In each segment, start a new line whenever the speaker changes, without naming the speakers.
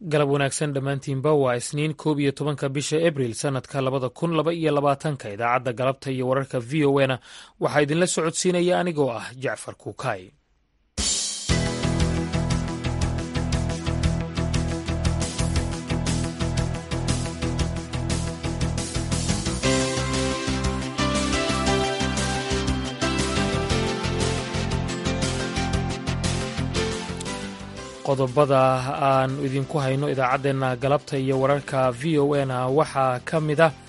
galab wanaagsan dhammaantiinba waa isniin koob iyo tobanka bisha abril sannadka labada kun laba iyo labaatanka idaacadda galabta iyo wararka v o na waxaa idinla socodsiinaya anigoo ah jacfar kuukay qodobada aan idinku hayno idaacaddeenna galabta iyo wararka v o na waxaa ka mid ah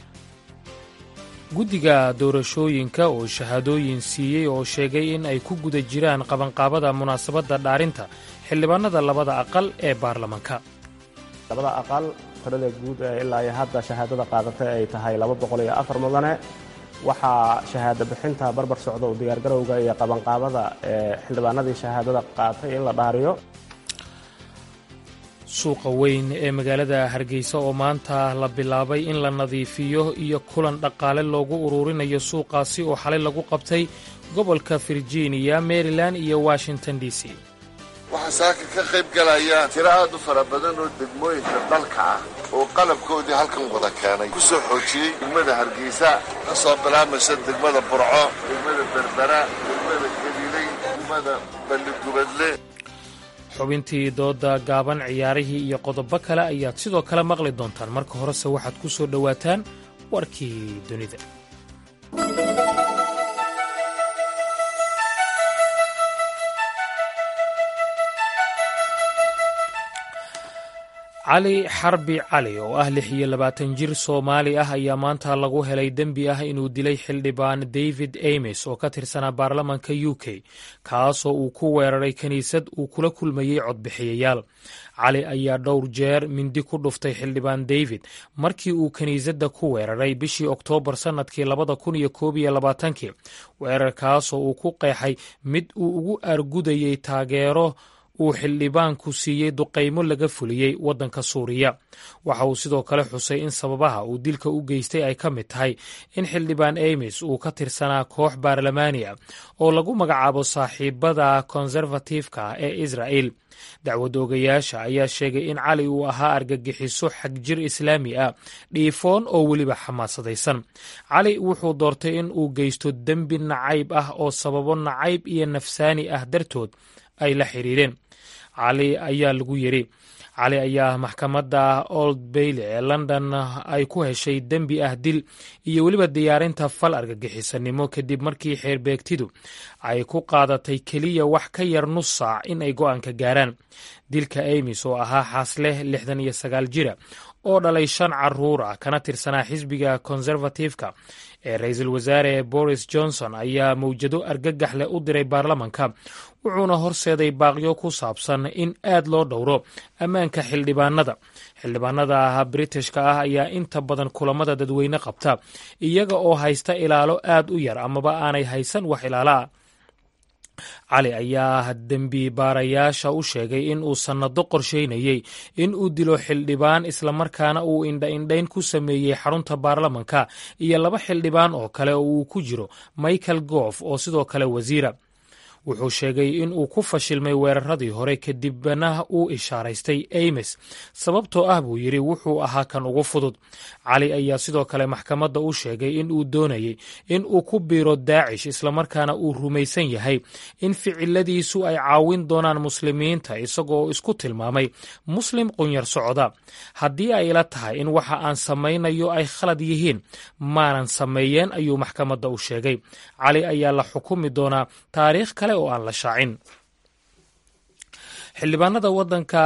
guddiga doorashooyinka oo shahaadooyin siiyey oo sheegay in ay ku guda jiraan qabanqaabada munaasabadda dhaarinta xildhibaanada labada aqal ee baarlamanka
labada aqal tirada guud ee ilaa iyo hadda shahaadada qaadatay ay tahay laba boqol iyo afar mudane waxaa shahaado bixinta barbar socda u diyaargarowga iyo qabanqaabada ee xildhibaanadii shahaadada qaatay in la dhaariyo
suuqa weyn ee magaalada hargeysa oo maanta la bilaabay in la nadiifiyo iyo kulan dhaqaale loogu uruurinayo suuqaasi oo xalay lagu qabtay gobolka virginia maryland iyo washington d c
waxaa saaka ka qayb galaya tiro aad u fara badan oo degmooyinka dalka ah oo qalabkoodii halkan wada keenay ku soo xoojiyey degmada hargeysa ka soo bilaamaysa degmada burco degmada berbera degmada galiley degmada balligubadle
xubintii dooda gaaban ciyaarihii iyo qodobo kale ayaad sidoo kale maqli doontaan marka horese waxaad ku soo dhowaataan warkii dunida cali xarbi cali oo ah lix iyo labaatan jir soomaali ah ayaa maanta lagu helay dembi ah inuu dilay xildhibaan david ames oo ka tirsanaa baarlamanka u k kaasoo uu ku weeraray kiniisad uu kula kulmayey codbixiyayaal cali ayaa dhowr jeer mindi ku dhuftay xildhibaan david markii uu kiniisadda ku weeraray bishii oktoobar sannadkii labada kun iyo koob iyo labaatankii weerarkaasoo uu ku qeexay mid uu ugu argudayey taageero uu xildhibaanku siiyey duqaymo laga fuliyey waddanka suuriya waxa uu sidoo kale xusay in sababaha uu dilka u geystay ay ka mid tahay in xildhibaan ames uu ka tirsanaa koox baarlamaani ah oo lagu magacaabo saaxiibada konserfatifka ah ee israa'el dacwad oogayaasha ayaa sheegay in cali uu ahaa argagixiso xagjir islaami ah dhiifoon oo weliba xamaasadaysan cali wuxuu doortay in uu geysto dembi nacayb ah oo sababo nacayb iyo nafsaani ah dartood ay la xiriireen cali ayaa lagu yidhi cali ayaa maxkamadda old bayle ee london ay ku heshay dembi ah dil iyo weliba diyaarinta fal argagixisanimo kadib markii xeerbeegtidu ay ku qaadatay keliya wax ka yar nus saac in ay go'aanka gaaraan dilka amis oo ahaa xaasleh lixdan iyo sagaal jira oo dhalay shan caruur ah kana tirsanaa xisbiga konservatifka ee ra-iisul wasaare boris johnson ayaa mawjado argagax leh u diray baarlamanka wuxuuna horseeday baaqyo ku saabsan in aad loo dhowro ammaanka xildhibaanada xildhibaanada britishka ah ayaa inta badan kulamada dadweyne qabta iyaga oo haysta ilaalo aad u yar amaba aanay haysan wax ilaala ah cali ayaa dembi baarayaasha u sheegay in uu sannado qorsheynayey in uu dilo xildhibaan islamarkaana uu indha-indhayn ku sameeyey xarunta baarlamanka iyo laba xildhibaan oo kale oo uu ku jiro michael goof oo sidoo kale wasiira wuxuu sheegay in uu ku fashilmay weeraradii hore kadibna uu ishaaraystay ames sababtoo ah buu yidhi wuxuu ahaa kan ugu fudud cali ayaa sidoo kale maxkamadda u sheegay in uu doonayey in uu ku biiro daacish islamarkaana uu rumaysan yahay in ficiladiisu ay caawin doonaan muslimiinta isagoo isku tilmaamay muslim qunyar socda haddii ay ila tahay in waxa aan samaynayo ay khalad yihiin maanan sameeyeen ayuu maxkamadda u sheegay cali ayaa la xukumi doonaa taariikh kale oo aan la shaacin xildhibaanada waddanka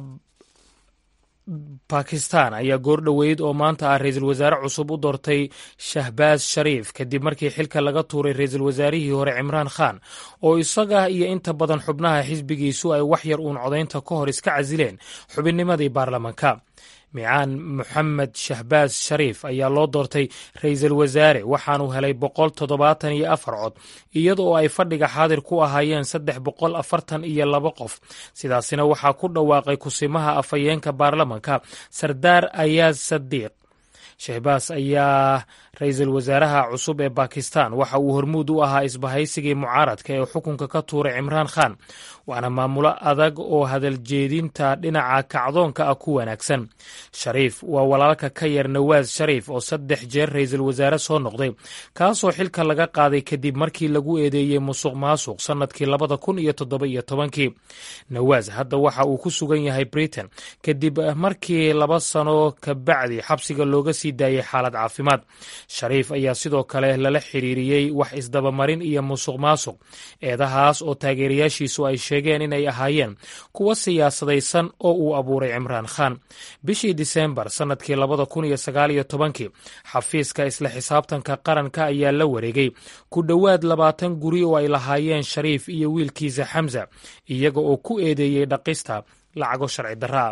bakistan ayaa goordhoweyd oo maanta ah ra-iisul wasaare cusub u doortay shahbaaz shariif kadib markii xilka laga tuuray ra-iisul wasaarihii hore cimraan khan oo isaga iyo inta badan xubnaha xisbigiisu ay wax yar uun codaynta ka hor iska casileen xubinnimadii baarlamanka micaan moxamed shahbaaz shariif ayaa loo doortay ra-iisul wasaare waxaanuu helay boqol toddobaatan iyo afar cod iyada oo ay fadhiga xaadir ku ahaayeen saddex boqol afartan iyo laba qof sidaasina waxaa ku dhawaaqay kusimaha afhayeenka baarlamanka sardaar ayaaz sadiiq shehbaas ayaa ra-iisul wasaaraha cusub ee bakistan waxa uu hormuud u ahaa isbahaysigii mucaaradka ee xukunka ka tuuray cimraan khan waana maamulo adag oo hadaljeedinta dhinaca kacdoonka ah ku wanaagsan shariif waa walaalka ka yar nawaas shariif oo saddex jeer ra-iisul wasaare soo noqday kaasoo xilka laga qaaday kadib markii lagu eedeeyey musuq maasuq sannadkii labada kun iyo toddoba iyo tobankii nawaas hadda waxa uu ku sugan yahay britain kadib markii laba sano ka bacdi xabsiga looga sii daayay xaalad caafimaad shariif ayaa sidoo kale lala xiriiriyey wax isdabamarin iyo musuq maasuq eedahaas oo taageerayaashiisu ay sheegeen inay ahaayeen kuwa siyaasadaysan oo uu abuuray cimraan khan bishii disembar sannadkii labada kun iyo sagaal iyo tobankii xafiiska isla xisaabtanka qaranka ayaa la wareegay ku dhowaad labaatan guri oo ay lahaayeen shariif iyo wiilkiisa xamsa iyaga oo ku eedeeyey dhaqista lacago sharci darraa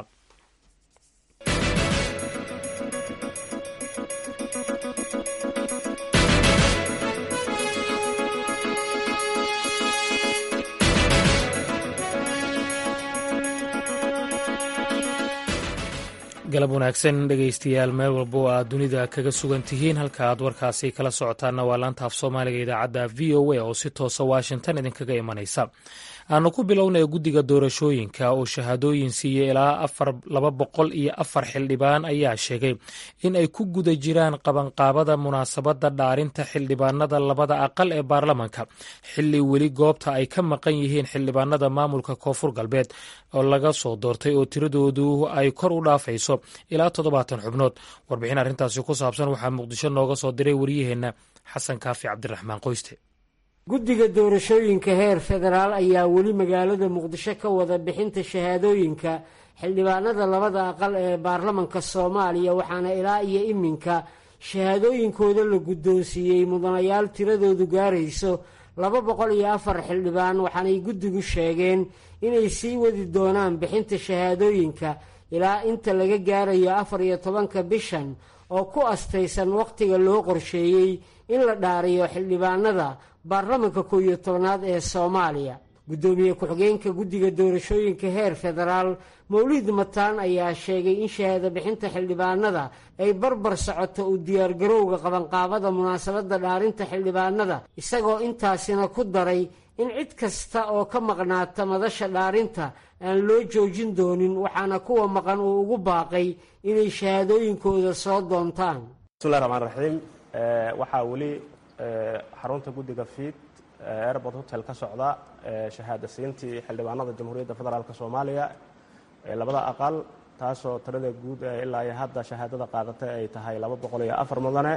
galab wanaagsan dhegaystayaal meel walba oo aad dunida kaga sugan tihiin halka aad warkaasi kala socotaanna waa laanta af soomaaliga idaacadda v o a oo si toosa washington idinkaga imanaysa aanu ku bilownaya guddiga doorashooyinka oo shahaadooyin siiyey ilaa afar laba boqol iyo afar xildhibaan ayaa sheegay in ay ku guda jiraan qabanqaabada munaasabadda dhaarinta xildhibaanada labada aqal ee baarlamanka xilli weli goobta ay ka maqan yihiin xildhibaanada maamulka koonfur galbeed oo laga soo doortay oo tiradoodu ay kor u dhaafayso ilaa toddobaatan xubnood warbixin arrintaasi ku saabsan waxaa muqdisho nooga soo diray waryaheenna xasan kaafi cabdiraxmaan qoyste
guddiga doorashooyinka heer federaal ayaa weli magaalada muqdisho ka wada bixinta shahaadooyinka xildhibaanada labada aqal ee baarlamanka soomaaliya waxaana ilaa iyo iminka shahaadooyinkooda la guddoonsiiyey mudanayaal tiradoodu gaarayso laba boqol iyo afar xildhibaan waxaanay guddigu sheegeen inay sii wadi doonaan bixinta shahaadooyinka ilaa inta laga gaarayo afar iyo tobanka bishan oo ku astaysan wakhtiga loo qorsheeyey in la dhaariyo xildhibaanada baarlamanka kow iyo tobanaad ee soomaaliya guddoomiye ku-xigeenka guddiga doorashooyinka heer federaal mawlid mataan ayaa sheegay in shahaado bixinta xildhibaanada ay barbar socoto u diyaargarowga qabanqaabada munaasabadda dhaarinta xildhibaanada isagoo intaasina ku daray in cid kasta oo ka maqnaata madasha dhaarinta aan loo joojin doonin waxaana kuwa maqan uu ugu baaqay inay shahaadooyinkooda soo doontaan
bismillahi raxmaan raxiim waxaa weli xarunta guddiga fiid airport hotel ka socda shahaada siintii xildhibaanada jamhuuriyadda federaalk soomaaliya ee labada aqal taasoo tirada guud ee ilaa iyo hadda shahaadada qaadatay ay tahay laba boqol iyo afar mudane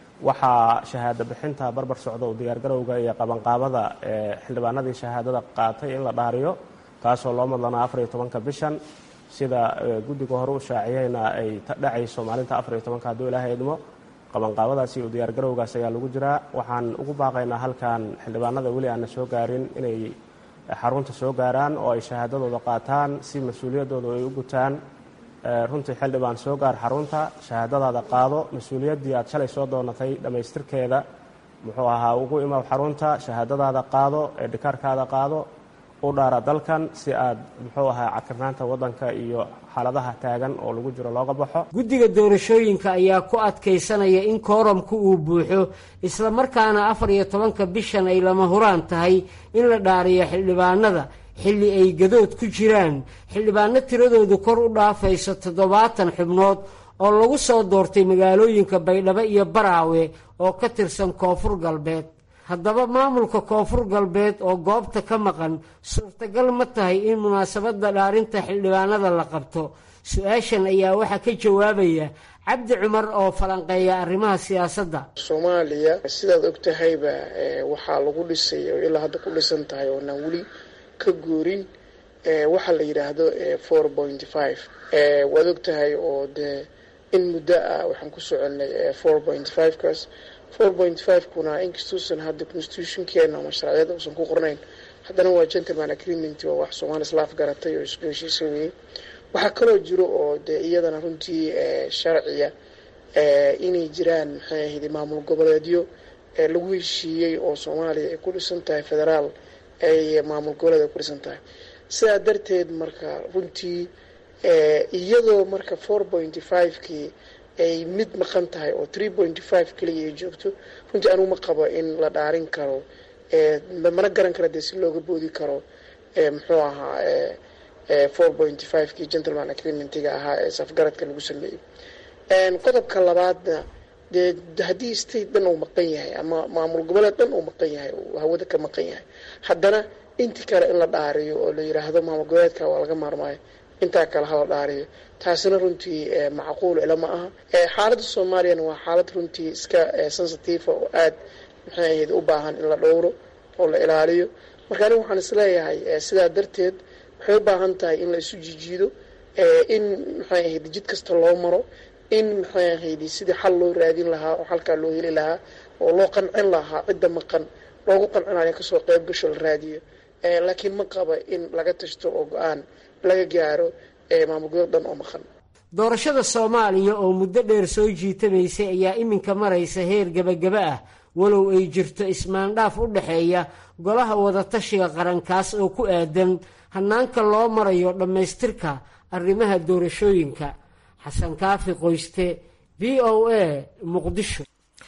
waxaa shahaado bixinta barbar socda u diyaargarowga iyo qabanqaabada ee xildhibaanadii shahaadada qaatay in la dhaariyo taasoo loo madlanaa afar iyo tobanka bishan sida guddiga hore u shaaciyeyna ay dhacayso maalinta afar iyo tobanka hadduu ilaahay idmo qabanqaabadaasi iyo diyaargarowgaas ayaa lagu jiraa waxaan ugu baaqaynaa halkan xildhibaanada weli aanna soo gaarin inay xarunta soo gaaraan oo ay shahaadadooda qaataan si mas-uuliyaddooda ay u gutaan runtii xildhibaan soo gaar xarunta shahaadadaada qaado mas-uuliyaddii aad shalay soo doonatay dhammaystirkeeda muxuu ahaa ugu imaw xarunta shahaadadaada qaado ee dhikaarkaada qaado u dhaara dalkan si aad muxuu ahaa cakirnaanta waddanka iyo xaaladaha taagan oo lagu jiro looga baxo
guddiga doorashooyinka ayaa ku adkaysanaya in kooramku uu buuxo isla markaana afar iyo tobanka bishan ay lama huraan tahay in la dhaariyo xildhibaanada xilli ay gadood ku jiraan xildhibaano tiradoodu kor u dhaafayso toddobaatan xubnood oo lagu soo doortay magaalooyinka baydhabo iyo baraawe oo ka tirsan koonfur galbeed haddaba maamulka koonfur galbeed oo goobta ka maqan suurtagal ma tahay in munaasabadda dhaarinta xildhibaanada la qabto su-aashan ayaa waxaa ka jawaabaya cabdi cumar oo falanqeeya arrimaha siyaasadda
soomaaliya sidaad og tahayba waxaa lagu dhisay oo ilaa hadda ku dhisan tahay oonaan weli ka guurin waxaa la yidhaahdo four point five waad og tahay oo dee in muddo ah waxaan ku soconay four point five kaas four point five kuna inkastuusan hadda constitutionkeena ama sharciyada uusan ku qornayn haddana waa gentleman agreement waa wax soomaali islaaf garatay oo isku heshiisa weeyey waxaa kaloo jiro oo dee iyadana runtii sharciya inay jiraan maxay ahayd maamul goboleedyo lagu heshiiyey oo soomaaliya ay ku dhisan tahay federaal ay maamul goboleed ay ku dhisan tahay sidaa darteed marka runtii iyadoo marka four point five kii ay mid maqan tahay oo three pointy five keliya ay joogto runtii anugu ma qabo in la dhaarin karo mana garan kara dee si looga boodi karo muxuu ahaa four pointy five kii gentleman agreementiga ahaa ee safgaradka lagu sameeyey qodobka labaadna dee haddii state dhan uu maqan yahay ama maamul goboleed dhan uu maqan yahay uu hawada ka maqan yahay haddana intii kale in la dhaariyo oo la yiraahdo maamul goboleedka waa laga maarmaayo intaa kale hala dhaariyo taasina runtii macquul ila ma aha xaaladda soomaaliyana waa xaalad runtii iska sensitive oo aad maxay ahayd u baahan in la dhowro oo la ilaaliyo marka anigu waxaan isleeyahay sidaa darteed waxay u baahan tahay in la isu jijiido in maxay ahayd jid kasta loo maro in maxay ahayd sidii xal loo raadin lahaa oo xalkaa loo heli lahaa oo loo qancin lahaa cidda maqan loogu qancinayo kasoo qayb gasho la raadiyo laakiin ma qaba in laga tashto oo go-aan laga gaaro maamul goboleed dhan oo maqan
doorashada soomaaliya oo muddo dheer soo jiitamaysay ayaa iminka maraysa heer gebagaba ah walow ay jirto ismaandhaaf u dhexeeya golaha wadatashiga qarankaas oo ku aadan hannaanka loo marayo dhammaystirka arrimaha doorashooyinka xasan kaafi qoyste v o a muqdisho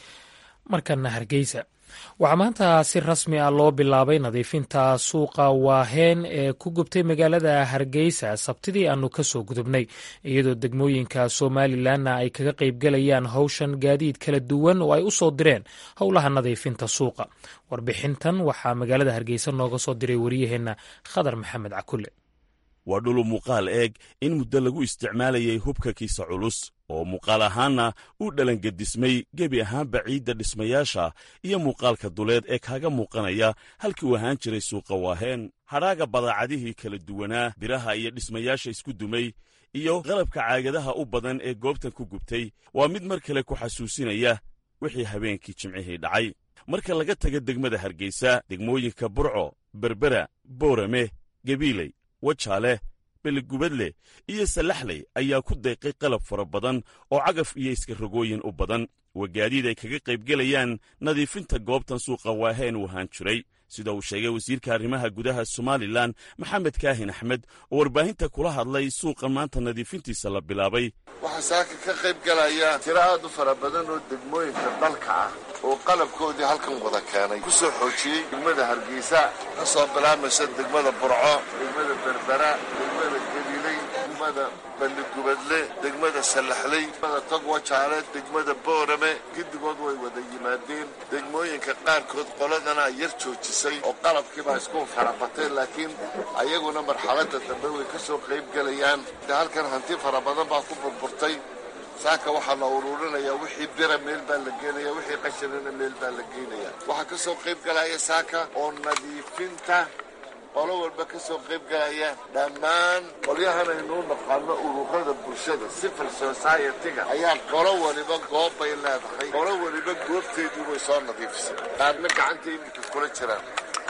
markana hargeysa waxaa maanta si rasmi ah loo bilaabay nadiifinta suuqa waaheen ee ku gubtay magaalada hargeysa sabtidii aanu ka soo gudubnay iyadoo degmooyinka somalilanna ay kaga qaybgalayaan howshan gaadiid kala duwan oo ay u soo direen howlaha nadiifinta suuqa warbixintan waxaa magaalada hargeysa nooga soo diray wariyaheenna khadar maxamed cakule
waa dhulu muuqaal eeg in muddo lagu isticmaalayay hubka kiisa culus oo muuqaal ahaanna u dhalangedismay gebi ahaanba ciidda dhismayaasha iyo muuqaalka duleed ee kaaga muuqanaya halkii uu ahaan jiray suuqa waaheen hadhaaga badaacadihii kala duwanaa biraha iyo dhismayaasha isku dumay iyo qalabka caagadaha u badan ee goobtan ku gubtay waa mid mar kale ku xasuusinaya wixii habeenkii jimcihii dhacay marka laga taga degmada hargeysa degmooyinka burco berbera boorame gebiiley wajaale beligubadle iyo salaxley ayaa ku deeqay qalab fara badan oo cagaf iyo iskarogooyin u badan wagaadiid ay kaga qaybgelayaan nadiifinta goobtan suuqa waaheen uu ahaan jiray sida uu sheegay wasiirka arrimaha gudaha somalilan maxamed kaahin axmed oo warbaahinta kula hadlay suuqan maanta nadiifintiisa la bilaabay
waxaa saaka ka qayb galaya tiro aad u fara badan oo degmooyinka dalka ah oo qalabkoodii halkan wada keenay ku soo xoojiyey degmada hargeysa ka soo bilaamaysa degmada burco degmada berbera degmada geliley degmada balligubadle degmada sallaxley degmada togwajaale degmada boorame giddigood way wada yimaadeen degmooyinka qaarkood qoladana yar joojisay oo qalabkiibaa isku farabatay laakiin ayaguna marxaladda dambe way ka soo qayb gelayaan halkan hanti fara badan baa ku burburtay saaka waxaa la uruurinayaa wixii bira meel baa la geenaya wixii qashinana meel baa la geenaya waxaa ka soo qayb galaya saaka oo nadiifinta qolo walba ka soo qayb galaya dhammaan qolyahan aynuu naqaano ururada bulshada civil society-ga ayaa qolo waliba goob bay leedahay qolo waliba goobteedii way soo nadiifisay qaarna gacanta iminka kula jiraan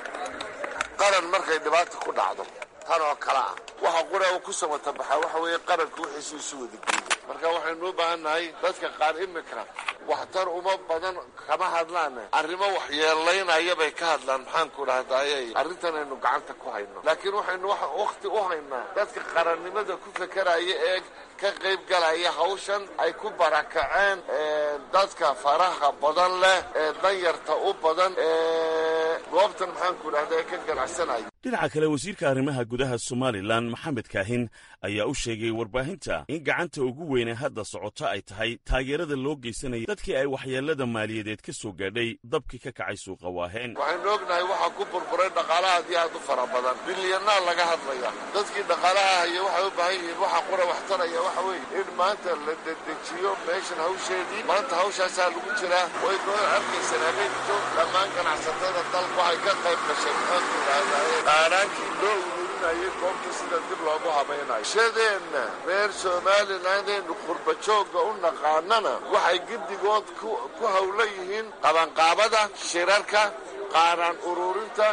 qaran markay dhibaata ku dhacdo tan oo kale ah waxa qura uu ku samatabaxaa waxa weeye qaranka wixiisu isu wada geeyey marka waxaynu u baahan nahay dadka qaar imika waxtar uma badan kama hadlaan arrimo waxyeelaynaya bay ka hadlaan maxaanku dhahdaye arrintan aynu gacanta ku hayno laakiin waxaynu wakhti u haynaa dadka qarannimada ku fekeraya ee ka qayb galaya hawshan ay ku barakaceen dadka faraha badan leh ee danyarta u badan ee goobtan maxaanku dhahda ee ka ganacsanaya
dhinaca kale wasiirka arrimaha gudaha somalilan maxamed kaahin ayaa u sheegay warbaahinta in gacanta ugu weyne hadda socota ay tahay taageerada loo geysanaya dadkii ay waxyeelada maaliyadeed ka soo gaadhay dabkii ka kacay suuqa waaheen
waxaynu ognahay waxaa ku burburay dhaqaalaha aad iyo aad u fara badan bilyanaa laga hadlaya dadkii dhaqaalaha haya waxay u baahan yihiin waxa qura wax taraya waxa weeye in maanta la dedejiyo meeshan hawsheedii maanta hawshaasaa lagu jiraa way noo arkaysan habeenkito dhammaan ganacsatada dalka waxay ka qayb gashay maxaanku idhahdaye qaaraankii loo ururinayay goobta sida dib loogu habaynayo shadeenna reer somalilandeennu qurbajoogga u naqaanana waxay giddigood ku hawla yihiin qabanqaabada shirarka qaaraan ururinta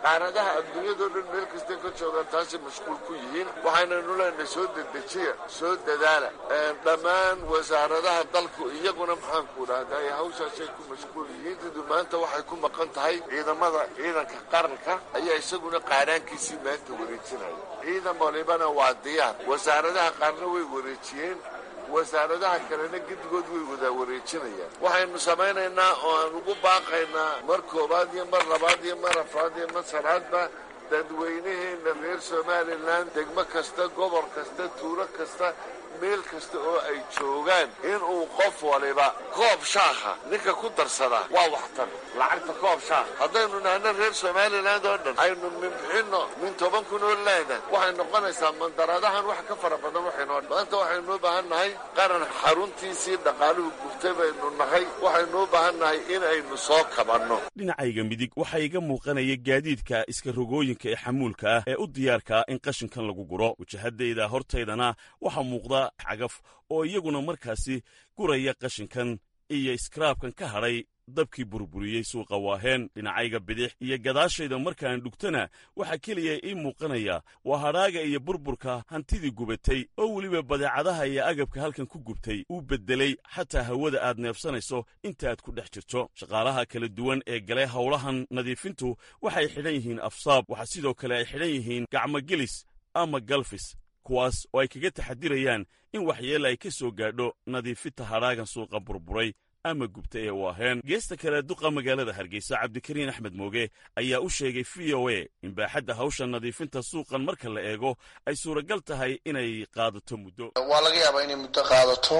qaaradaha adduunyadao dhan meel kastay ka joogaan taasay mashquul ku yihiin waxaynaynu leenahay soo dedejiya soo dadaala dhammaan wasaaradaha dalku iyaguna maxaanku dhahda ay hawshaasay ku mashquul yihiin sidu maanta waxay ku maqan tahay ciidamada ciidanka qaranka ayaa isaguna qaadhaankiisii maanta wareejinaya ciidan walibana waa diyaar wasaaradaha qaarna way wareejiyeen wasaaradaha kalena gedigood way wadaa wareejinayaan waxaynu samaynaynaa oo aan ugu baaqaynaa mar koowaad iyo mar labaad iyo mar afraad iyo mar sanaadba dadweynaheenna reer somalilan degmo kasta gobol kasta tuulo kasta meel kasta oo ay joogaan inuu qof waliba koob shaaha ninka ku darsadaa waa waxtan lacagta koob shaaha haddaynu nahno reer somaliland oo dhan aynu minbixinno min toban kun oo leena waxay noqonaysaa mandaradahan wax ka fara badan waxaynoo maanta waxaynu u baahan nahay qaran xaruntiisii dhaqaaluhu gurtay baynu nahay waxaynu u baahan nahay in aynu soo kabanno
dhinacayga midig waxaa iga muuqanaya gaadiidka iska rogooyinka ee xamuulka ah ee u diyaarkaa in qashinkan lagu guro wajahadayda hortaydana waxaa muuqda cagaf oo iyaguna markaasi guraya qashinkan iyo iskaraabkan ka hadhay dabkii burburiyey suuqa waaheen dhinacayga bidix iyo gadaashayda markaan dhugtana waxaa keliya ii muuqanaya waa hadhaaga iyo burburka hantidii gubatay oo weliba badeecadaha iyo agabka halkan ku gubtay uu beddelay xataa hawada aad neefsanayso intaaad ku dhex jirto shaqaalaha kala duwan ee galay howlahan nadiifintu waxay xidhan yihiin afsaab waxaa sidoo kale ay xidhan yihiin gacmogelis ama galfis kuwaas oo ay kaga taxadirayaan in waxyeella ay ka soo gaadho nadiifinta hadhaagan suuqa burburay ama gubta ee waaheen geesta kale duqa magaalada hargeysa cabdikariin axmed mooge ayaa u sheegay v o a in baaxadda hawsha nadiifinta suuqan marka la eego ay suuragal tahay inay qaadato muddo
waa laga yaabaa inay muddo qaadato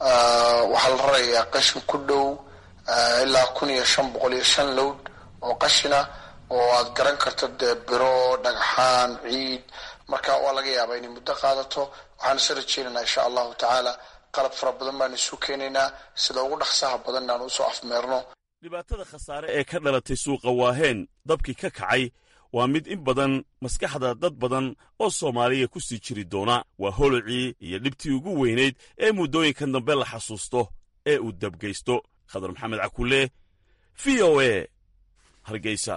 waxaa la rarayaa qashin ku dhow ilaa kun iyo shan boqol iyo shan lowd oo qashina oo aad garan karto dee biro dhagxaan ciid marka waa laga yaabaa inay muddo qaadato waxaan isa rajeynaynaa insha allahu tacaala qalab fara badan baanu isu keenaynaa sida ugu dhaqsaha badan inaanu usoo afmeerno
dhibaatada khasaare ee ka dhalatay suuqa waaheen dabkii ka kacay waa mid in badan maskaxda dad badan oo soomaaliya ku sii jiri doona waa holocii iyo dhibtii ugu weynayd ee muddooyinkan dambe la xasuusto ee uu dabgeysto khadar maxamed cakulle v o a hargeysa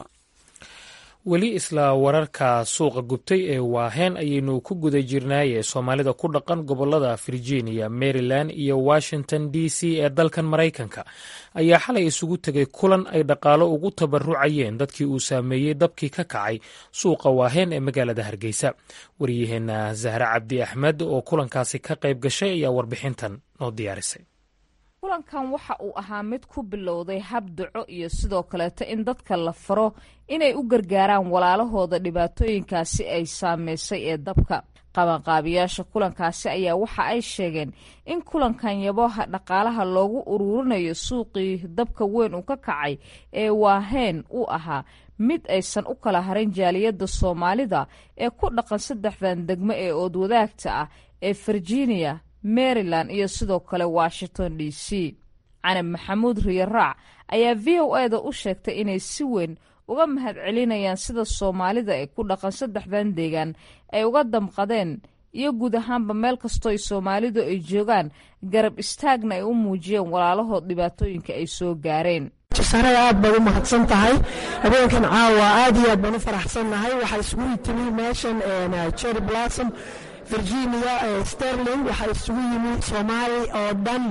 weli isla wararka suuqa gubtay ee waaheen ayaynu ku guda jirnaaye soomaalida ku dhaqan gobolada virginia maryland iyo washington d c ee dalkan maraykanka ayaa xalay isugu tegay kulan ay dhaqaalo ugu tabarucayeen dadkii uu saameeyey dabkii ka kacay suuqa waaheen ee magaalada hargeysa waryaheena zahre cabdi axmed oo kulankaasi ka qayb gashay ayaa warbixintan noo diyaarisay
kulankan waxa uu ahaa mid ku bilowday hab duco iyo sidoo kaleeto in dadka la faro inay u gargaaraan walaalahooda dhibaatooyinkaasi ay saameysay ee dabka qabanqaabiyaasha kulankaasi ayaa waxa ay sheegeen in kulankan yaboha dhaqaalaha loogu uruurinayo suuqii dabka weyn uu ka kacay ee waaheen uu ahaa mid aysan u kala harin jaaliyadda soomaalida ee ku dhaqan saddexdan degmo ee oodwadaagta ah ee virginia maryland iyo sidoo kale washington d c canab maxamuud riyaraac ayaa v o e da u sheegtay inay si weyn uga mahad celinayaan sida soomaalida ee ku dhaqan saddexdan deegaan ay uga damqadeen iyo guud ahaanba meel kastoo ay soomaalidu ay joogaan garab istaagna ay u muujiyeen walaalahood dhibaatooyinka ay soo gaareen
jasaarada aad baad u mahadsan tahay habeenkan caawa aad iyo aad baan u faraxsannahay waxaa isugu timi meeshan cherry blossom virginia sterling waxaa isugu yimi soomaali oo dhan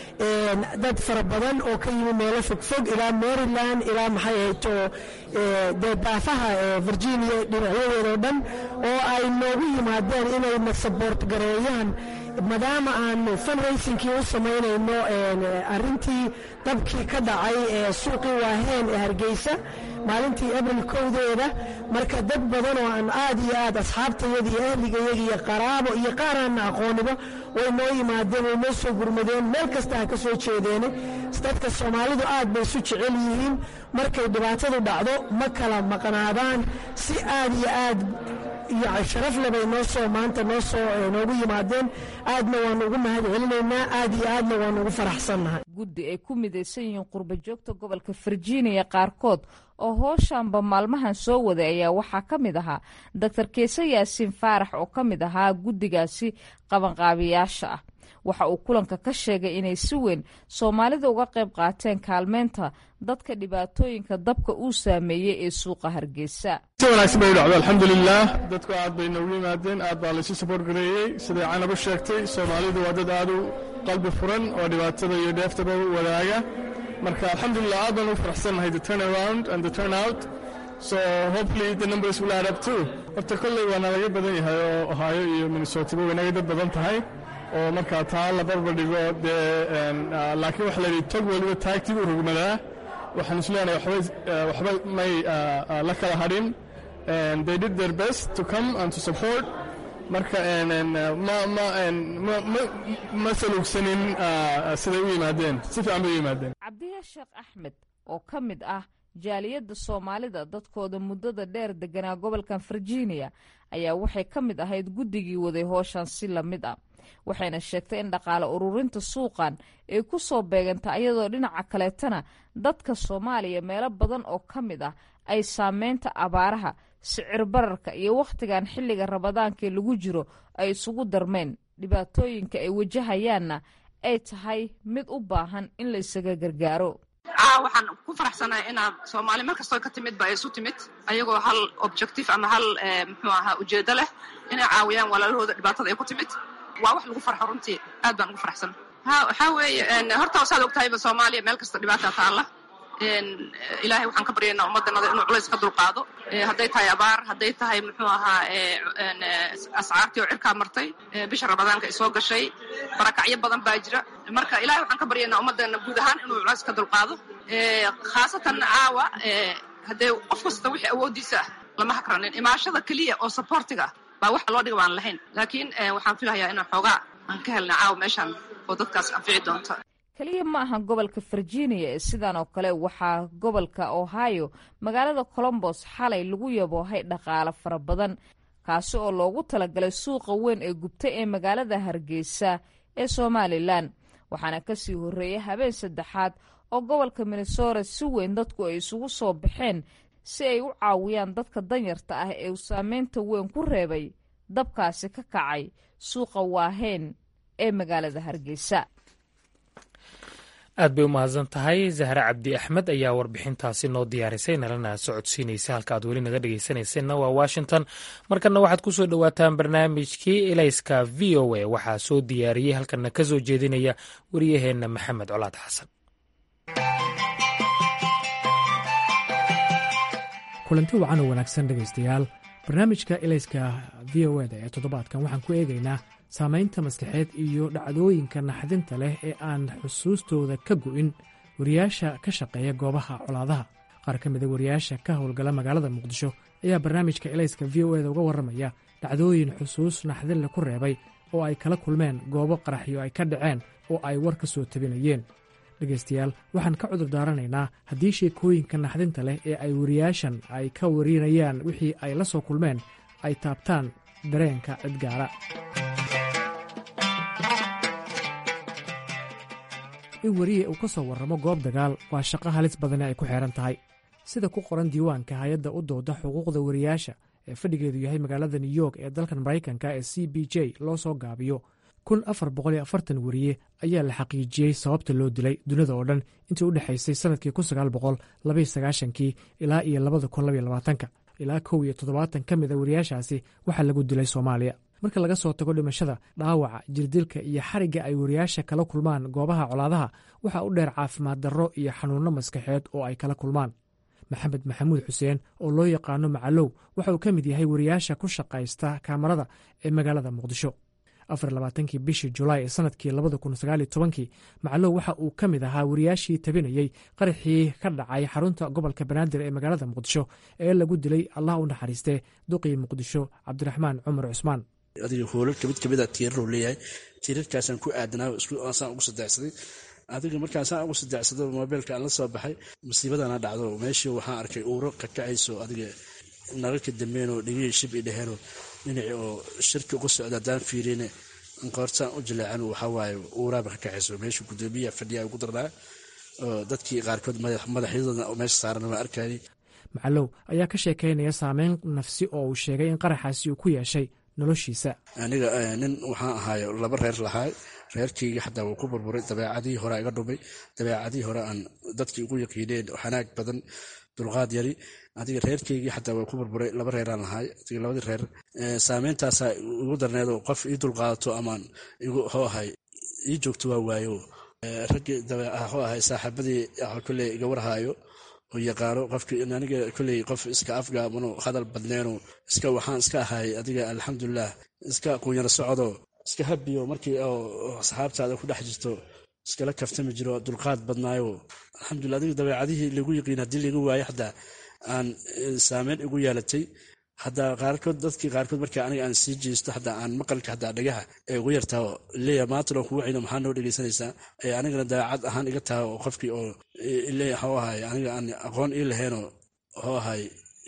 dad fara badan oo ka yimi meelo fogfog ilaa maryland ilaa maxay ahayto dee daafaha virginia dhinacyadeedao dhan oo ay noogu yimaadeen inayna saboort gareeyaan maadaama aanu funraysinkii u samaynayno arintii dabkii ka dhacay ee suuqii waaheen ee hargeysa maalintii abril kowdeeda marka dad badan oo aan aad iyo aad asxaabtayada iyo ahligayada iyo qaraabo iyo qaaraanna aqooniba way noo yimaadeen way noo soo gurmadeen meel kasta ha ka soo jeedeene dadka soomaalidu aad bay isu jecel yihiin markay dhibaatadu dhacdo ma kala maqnaadaan si aad iyo aad iyo sharafle bay noo soo maanta noo soo noogu yimaadeen aadna waanu ugu mahad celinaynaa aad iyo aadna waanu ugu faraxsannahay
guddi ay ku midaysan yihiin qurba joogta gobolka virginia qaarkood oo hooshaanba maalmahan soo waday ayaa waxaa ka mid ahaa doctor keese yaasiin faarax oo ka mid ahaa guddigaasi qabanqaabiyaasha ah waxa uu kulanka ka sheegay inay si weyn soomaalida uga qayb qaateen kaalmeynta dadka dhibaatooyinka dabka uu saameeyey ee suuqa hargeysa
si wanaagsan bay u dhacdo alxamdulilaah dadku aad bay noogu yimaadeen aad baa laysu saboort gareeyey siday canab u sheegtay soomaalidu waa dad aad u qalbi furan oo dhibaatada iyo dheeftaba wadaaga marka alxamdulilah aad baan u faraxsannahay the turn around and the turn out so hopefully the numbers will add up too horta kolley waa nalaga badan yahay oo ohio iyo minnesotaba way naga dad badan tahay oo markaa taa la barbar dhigo dee laakiin waxa la yidhi tog weliba taagtii u rogmadaa waxaan is leenahay waxba may la kala hadhin they did their best to come and to support marka ma saluugsanin siday u yimaadeen si fiican bay u yimaadeen
cabdiya sheekh axmed oo ka mid ah jaaliyadda soomaalida dadkooda muddada dheer deganaa gobolkan virginia ayaa waxay ka mid ahayd guddigii waday hooshan si la mid ah waxayna sheegtay in dhaqaale ururinta suuqan ay ku soo beeganta iyadoo dhinaca kaleetana dadka soomaaliya meelo badan oo ka mid ah ay saameynta abaaraha sicir bararka iyo wakhtigan xilliga ramadaankaee lagu jiro ay isugu darmeen dhibaatooyinka ay wajahayaanna ay tahay mid u baahan in la isaga gargaaro
waxaan ku faraxsanahay inaa soomaali mar kastoo ka timid ba ay isu timid ayagoo hal objective ama hal muxuu ahaa ujeedo leh inay caawiyaan walaalahooda dhibaatada ay ku timid waa wax lagu farxo runtii aad baan ugu faraxsana ha waxaa weeye horta wasaad ogtahayba soomaaliya meel kasta dhibaata taalla ilaahay waxaan ka baryaynaa ummaddanada inuu culays ka dulqaado hadday tahay abaar hadday tahay muxuu ahaa ascaartii oo cirkaa martay bisha ramadaanka ay soo gashay barakacyo badan baa jira marka ilahay waxaan ka baryaynaa ummaddeena guud ahaan inuu culays ka dulqaado khaasatan caawa haddee qof kasta wixii awooddiisa ah lama hakranin imaashada keliya oo supportiga ah baa waxa loo dhiga baan lahayn laakiin waxaan filahayaa inaan xoogaa aan ka helna caawa meeshaan oo dadkaas anfici doonta
keliya ma aha gobolka virginia ee sidan oo kale waxaa gobolka ohio magaalada colombos xalay lagu yaboohay dhaqaale fara badan kaasi oo loogu talagalay suuqa weyn ee gubtay ee magaalada hargeysa ee somalilan waxaana kasii horreeyay habeen saddexaad oo gobolka minnesota si weyn dadku ay isugu soo baxeen si ay u caawiyaan dadka danyarta ah ee uu saameynta weyn ku reebay dabkaasi ka kacay suuqa waaheen ee magaalada hargeysa
aad bay u mahadsan tahay zahre cabdi axmed ayaa warbixintaasi noo diyaarisay nalana socodsiinaysa halka aad weli naga dhegeysanaysanna waa washington markana waxaad ku soo dhowaataan barnaamijkii elayska v o a waxaa soo diyaariyey halkana ka soo jeedinaya wariyaheenna maxamed colaad xasan
kulanti wacan oo wanaagsan dhegaystayaal barnaamijka elayska v o eda ee toddobaadkan waxaan ku eegaynaa saamaynta maskaxeed iyo dhacdooyinka naxdinta leh ee aan xusuustooda ka go'in wariyaasha ka shaqeeya goobaha colaadaha qaar ka mida wariyaasha ka howlgala magaalada muqdisho ayaa barnaamijka elayska v o eda uga warramaya dhacdooyin xusuus naxdinle ku reebay oo ay kala kulmeen goobo qaraxyo ay ka dhaceen oo ay war ka soo tabinayeen dhegaystayaal waxaan ka cudur daaranaynaa haddii sheekooyinka naxdinta leh ee ay wariyaashan ay ka warinayaan wixii ay la soo kulmeen ay taabtaan dareenka cidgaara in weriye uu ka soo warramo goob dagaal waa shaqo halis badane ay ku xeehan tahay sida ku qoran diiwaanka hay-adda u dooda xuquuqda wariyaasha ee fadhigeedu yahay magaalada new york ee dalkan maraykanka ee c b j loo soo gaabiyo kun afar boqol iyo afartan weriye ayaa la xaqiijiyey sababta loo dilay dunida oo dhan intii u dhexaysay sannadkii kun sagaal boqol labaiyo sagaashankii ilaa iyo labada kun labaiyo labaatanka ilaa kow iyo toddobaatan ka mid a wariyaashaasi waxaa lagu dilay soomaaliya marka laga soo tago dhimashada dhaawaca jirdilka iyo xarigga ay wariyaasha kala kulmaan goobaha colaadaha waxaa u dheer caafimaad darro iyo xanuunno maskaxeed oo ay kala kulmaan maxamed maxamuud xuseen oo loo yaqaano macalow waxa uu ka mid yahay wariyaasha ku shaqaysta kaamarada ee magaalada muqdisho afar labaatankii bishii julaay ee sanadkii labada kun sagaaliyo tobankii macalow waxa uu ka mid ahaa wariyaashii tabinayey qaraxii ka dhacay xarunta gobolka banaadir ee magaalada muqdisho ee lagu dilay allah u naxariistee duqii muqdisho cabdiraxmaan cumar cusmaan
adiga hoolalka mid kamida tiiraruu leeyahay tiirarkaasaan ku aadanaa saan ugu sadeecsaday adiga markaasaan ugu sadeecsado mobeylka aan la soo baxay musiibadana dhacdo meeshii waxaan arkay uuro kakacayso adiga nalalka dambeenoo dhegihii shib i dheheenoo dhinacii oo shirki uga socda haddaan fiirine qoortaan u jileecan waxawaaye uuraaba ka kacayso meesha gudoomiyaha fadhiyaa ugu darnaa oo dadkii qaarkood madaxyadooda meesha saaran waa arkayay
macalow ayaa ka sheekaynaya saameyn nafsi oo uu sheegay in qaraxaasi uu ku yeeshay noloshiisa
aniga nin waxaan ahaayo laba reer lahaay reerkeyga xataa wuu ku burburay dabeecadihii hore iga dhumay dabeecadihii hore aan dadkii ugu yaqiineen xanaag badan dulqaad yari adiga reerkeygii xataa waa ku burburay laba reeraan lahaay adiga labadii reer saameyntaasa igu darneedo qof ii dulqaadato amaan igu hoo ahay ii joogto waa waayo raggii dabeecaho ahay saaxiibadii kolley iga warhaayo oo yaqaano qofkii aniga kolley qof iska afgaabano hadal badneeno iska waxaan iska ahay adiga alxamdulilah iska quunyaro socdo iska habiyo markii oo asxaabtaada ku dhex jirto iskala kaftami jiro dulqaad badnaayo alxamdulillah adiga dabeecadihii lagu yiqiin haddii laga waayo xataa aan saameyn igu yeelatay hadaa qaarkood dadkii qaarkood marka aniga aan sii jeesto hadaa aan maqalka hadaa dhagaha ee ugu yartaa leeya maantano kugu cino maxaa noo dhegeysanaysaa ee anigana dabeecad ahaan iga taha oo qofkii oo leeya hoo ahay aniga aan aqoon ii laheenoo hoo ahay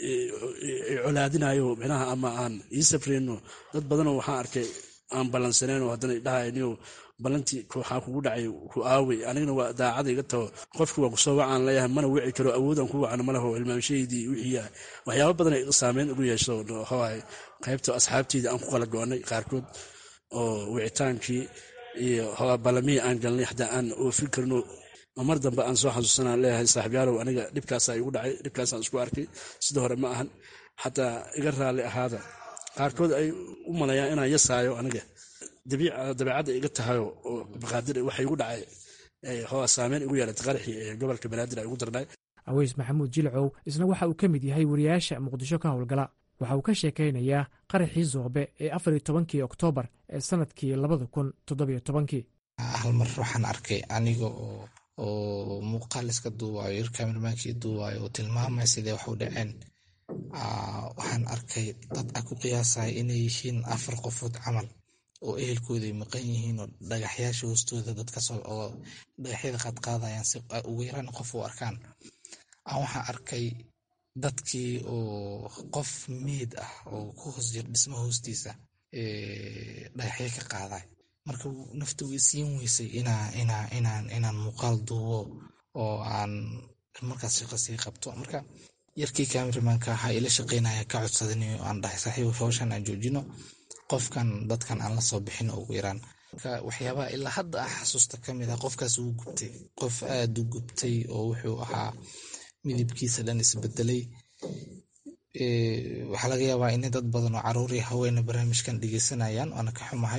colaadinayo micnaha ama aan ii safreyno dad badanoo waxaan arkay aan ballansaneenoo haddana dhahayniyo ballantii waxaa kugu dhacay ku aawey anigana waa daacada iga taho qofki waa kusoo wacaan leeyahay mana wici karo awoodaan ku wacno malaho hilmaamshaheydii wixii waxyaaba badan saameyn ugu yeesho hoahay qaybta asxaabteydii aan ku kala go-anay qaarkood oo wicitaankii iyo ballamihii aan galnay xataa aan oofin karno mar dambe aan soo xasuusanaan leeyahay saaxiibyaalow aniga dhibkaasaa igu dhacay dhibkaasaan isku arkay sida hore ma ahan xataa iga raalli ahaada qaarkood ay u malayaan inaan yasaayo aniga dabeecadda iga tahayo oo maqaadir waxa igu dhacay hoa saameyn igu yeelatay qaraxii ee gobolka banaadir ay ugu darnay
aweys maxamuud jilcow isna waxa uu ka mid yahay wariyaasha muqdisho ka howlgala waxa uu ka sheekaynayaa qaraxii zoobe ee afariyo tobankii oktoobar ee sanadkii labada kun toddobiyo tobankii
hal mar waxaan arkay aniga oo muuqaal iska duuwayo yar kamermaankii duuwayo oo tilmaamaya sidee wax u dhaceen waxaan arkay dad a ku qiyaasaya inay yihiin afar qofood camal oo ehelkooda ay maqan yihiin oo dhagaxyaasha hoostooda dadkasoo oo dhagaxyada qaadqaadayaan si ugu yaraan qof u arkaan aan waxaan arkay dadkii oo qof meed ah oo ku hoos jira dhismo hoostiisa dhagaxyo ka qaaday marka nafta way siin weysay inaan muuqaal duubo oo aan markaas shaqo sii qabto marka yarkii cameramanka waxaa ila shaqeynaya ka codsadanayo aan dhahay saaxiib hawshan aan joojino qofkan dadkan aan la soo bixin ugu yaraan marka waxyaabaha ilaa hadda ah xasuusta ka mid ah qofkaas uu gubtay qof aada u gubtay oo wuxuu ahaa midabkiisa dhan isbedelay waxaa laga yaabaa inay dad badan oo caruurii haweena barnaamijkan dhegeysanayaan waana ka xumahay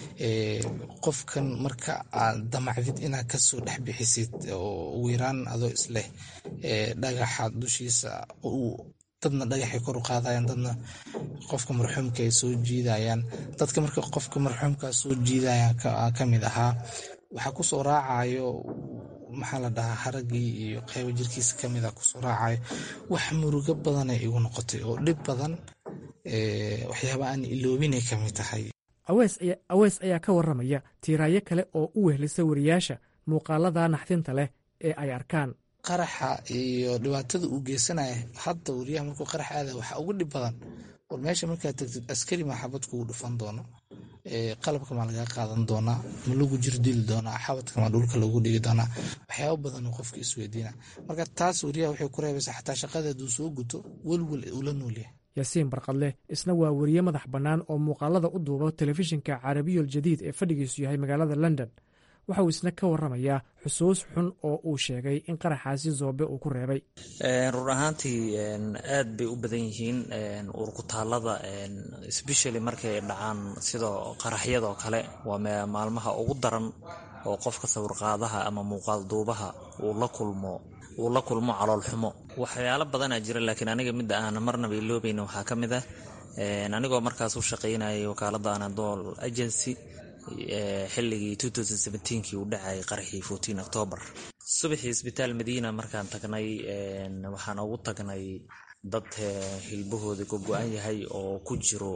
qofkan marka aad damacdid inaad kasoo dhex bixisid oo ugu yaraan adoo isleh dhagaxa dushiisa dadna dhagaxay kor u qaadayaan dadna qofka marxuumka ay soo jiidayaan dadka marka qofka marxuumka soo jiidayaan ka mid ahaa waxaa kusoo raacayo maxaa la dhahaa haragii iyo qaybo jirkiisa kamid a kusoo raacayo wax murugo badanay igu noqotay oo dhib badan waxyaaba aan iloobinay kamid tahay
aweys ayaa ka waramaya tiiraayo kale oo u wehlisa wariyaasha muuqaalada naxdinta leh ee ay arkaan
qaraxa iyo dhibaatada uu geysanaya hadda wariyaha markuu qarax aada waxaa ugu dhib badan war meesha markaad tagtid askari maa xabad kugu dhufan doono qalabka maa lagaa qaadan doonaa ma lagu jir dili doonaa xabadka maa dhulka lagu dhigi doonaa waxyaaba badan qofka isweydiina marka taas wariyaha waxay ku reebaysaa xataa shaqada hadduu soo guto welwel ula noolyahay
yaasiin barqadleh isna waa weriye madax bannaan oo muuqaalada u duuba telefishinka carabiyol jadiid ee fadhigiisu yahay magaalada london waxa uu isna ka waramayaa xusuus xun oo uu sheegay in qaraxaasi zoobe uu ku reebay
run ahaantii aad bay u badan yihiin urkutaalada sbeshally markay dhacaan sida qaraxyadoo kale waa maalmaha ugu daran oo qofka sawirqaadaha ama muuqaal duubaha uu la kulmo uu la kulmo caloolxumo waxyaalo badanaa jira laakiin aniga midda aan marnaba iloobayna waxaa ka mid ah anigoo markaas u shaqaynayay wakaalada anadol agency xilligii kii uu dhacayay qaraxii octoobar subaxii isbitaal madiina markaan tagnay waxaan ugu tagnay dad hilbahooda gogo-an yahay oo ku jiro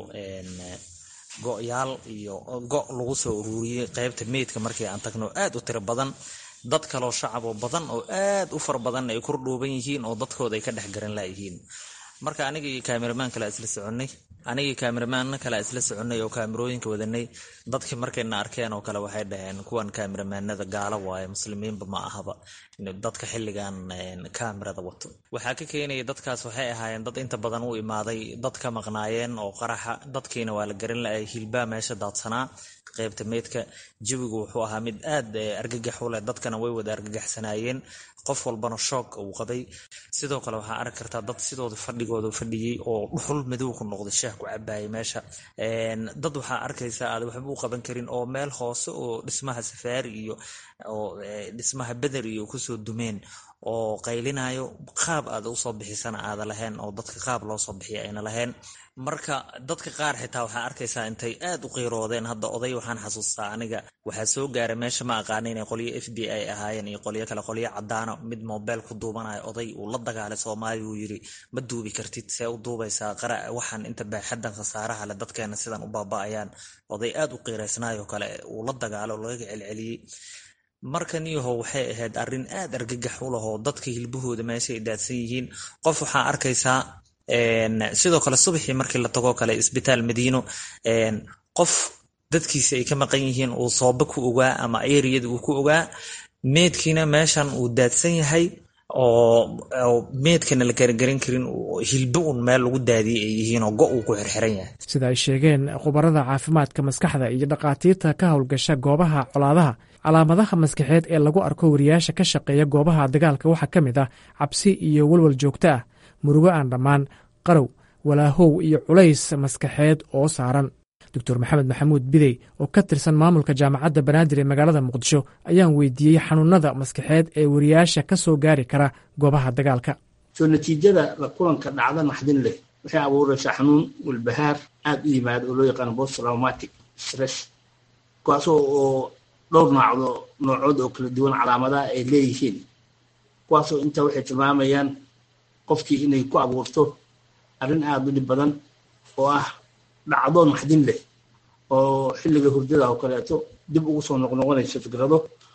go-yaal iyo go' lagu soo uruuriyey qaybta meydka markii aan tagno aad u tiro badan dad kaloo shacaboo badan oo aad u fara badan ay kor dhuuban yihiin oo dadkooda ay ka dhex garan layihiin marka aniga iyo kaameramaan kale isla soconnay anigii kaamiramaanna kale isla soconay oo kaamirooyinka wadanay dadkii markayna arkeen oo kale waxay dhaheen kuwan kaamiramaanada gaalo waaye muslimiinba ma ahaba dadka xilligan kaamirada wato waxaa ka keenaya dadkaas waxay ahaayeen dad inta badan u imaaday dad ka maqnaayeen oo qaraxa dadkiina waa la garan la hilbaa meesha daadsanaa qaybta meydka jawigu wuxuu ahaa mid aad argagax u leh dadkana way wada argagaxsanaayeen qof walbana shoog uu qabay sidoo kale waxaa arki kartaa dad sidooda fadhigooda fadhiyey oo dhuxul madow ku noqday shaah ku cabaayay meesha dad waxaa arkaysaa aad waxba u qaban karin oo meel hoose oo dhismaha safaari iyo oo dhismaha beder iyo kusoo dumeen oo qaylinayo qaab aad usoo bixisana aada lahayn oo dadka qaab loo soo bixiya ayna lahayn marka dadka qaar xitaa waxaa arkaysaa intay aad u qiiroodeen hadda oday waxaan xasuustaa aniga waxaa soo gaaray meesha ma aqaana inay qolyo f b i ahaayeen iyo qolyo kale qolyo cadaana mid mobile ku duubanayo oday uu la dagaalay soomaaliya uu yiri ma duubi kartid see u duubaysaa qara waxaan inta baaxadan khasaaraha le dadkeena sidan u baaba'ayaan oday aad u qiiraysnaayoo kale uu la dagaalo oo laga celceliyey markan iyaho waxay ahayd arrin aad argagax u lahoo dadka hilbahooda meesha ay daadsan yihiin qof waxaa arkaysaa sidoo kale subaxii markii la tagoo kale isbitaal madiino qof dadkiisa ay ka maqan yihiin uu sooba ku ogaa ama eriyada uu ku ogaa meedkiina meeshan uu daadsan yahay oo meedkana la garagaran karin hilbo un meel lagu daadiyay ay yihiin oo go uu ku xirxiran yahay
sida ay sheegeen khubarada caafimaadka maskaxda iyo dhakhaatiirta ka howlgasha goobaha colaadaha calaamadaha maskaxeed ee lagu arko wariyaasha ka shaqeeya goobaha dagaalka waxaa ka mid ah cabsi iyo walwal joogto ah murugo aan dhammaan qarow walaahow iyo culays maskaxeed oo saaran doctor maxamed maxamuud bidey oo ka tirsan maamulka jaamacadda banaadir ee magaalada muqdisho ayaan weydiiyey xanuunada maskaxeed ee wariyaasha ka soo gaari kara goobaha dagaalka
soo natiijada la kulanka dhacda naxdin leh waxay abuuraysaa xanuun walbahaar aada u yimaada oo loo yaqaano post traumatic stress kuwaasoo oo dhowr noocdo noocood oo kala duwan calaamadaha ay leeyihiin kuwaasoo intaa waxay tilmaamayaan qofkii inay ku abuurto arrin aada u dhib badan oo ah dhacdo naxdin leh oo xilliga hurdada oo kaleeto dib ugu soo noqnoqonayso fikrado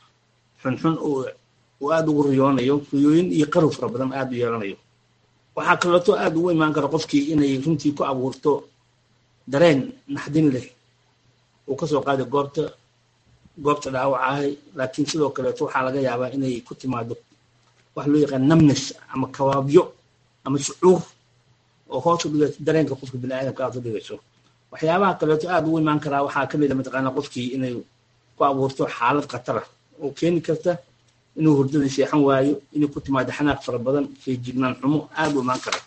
xunxun uu aada ugu riyoonayo riyooyin iyo qarow fara badan aada u yeelanayo waxaa kaleeto aada ugu imaan kara qofkii inay runtii ku abuurto dareen naxdin leh uu kasoo qaaday goobta goobta dhaawacahay laakiin sidoo kaleeto waxaa laga yaabaa inay ku timaado wax loo yaqaan namnes ama kawaabyo ama shucuur oo hoos u dhigayso dareenka qofka biniaadamka aad u dhigayso waxyaabaha kaleeto aada ugu imaan karaa waxaa kamid a mataqaana qofkii inay ku abuurto xaalad khatara oo keeni karta inuu hurdada seexan waayo inay ku timaado xanaaq fara badan feejignaan xumo aada u imaan kara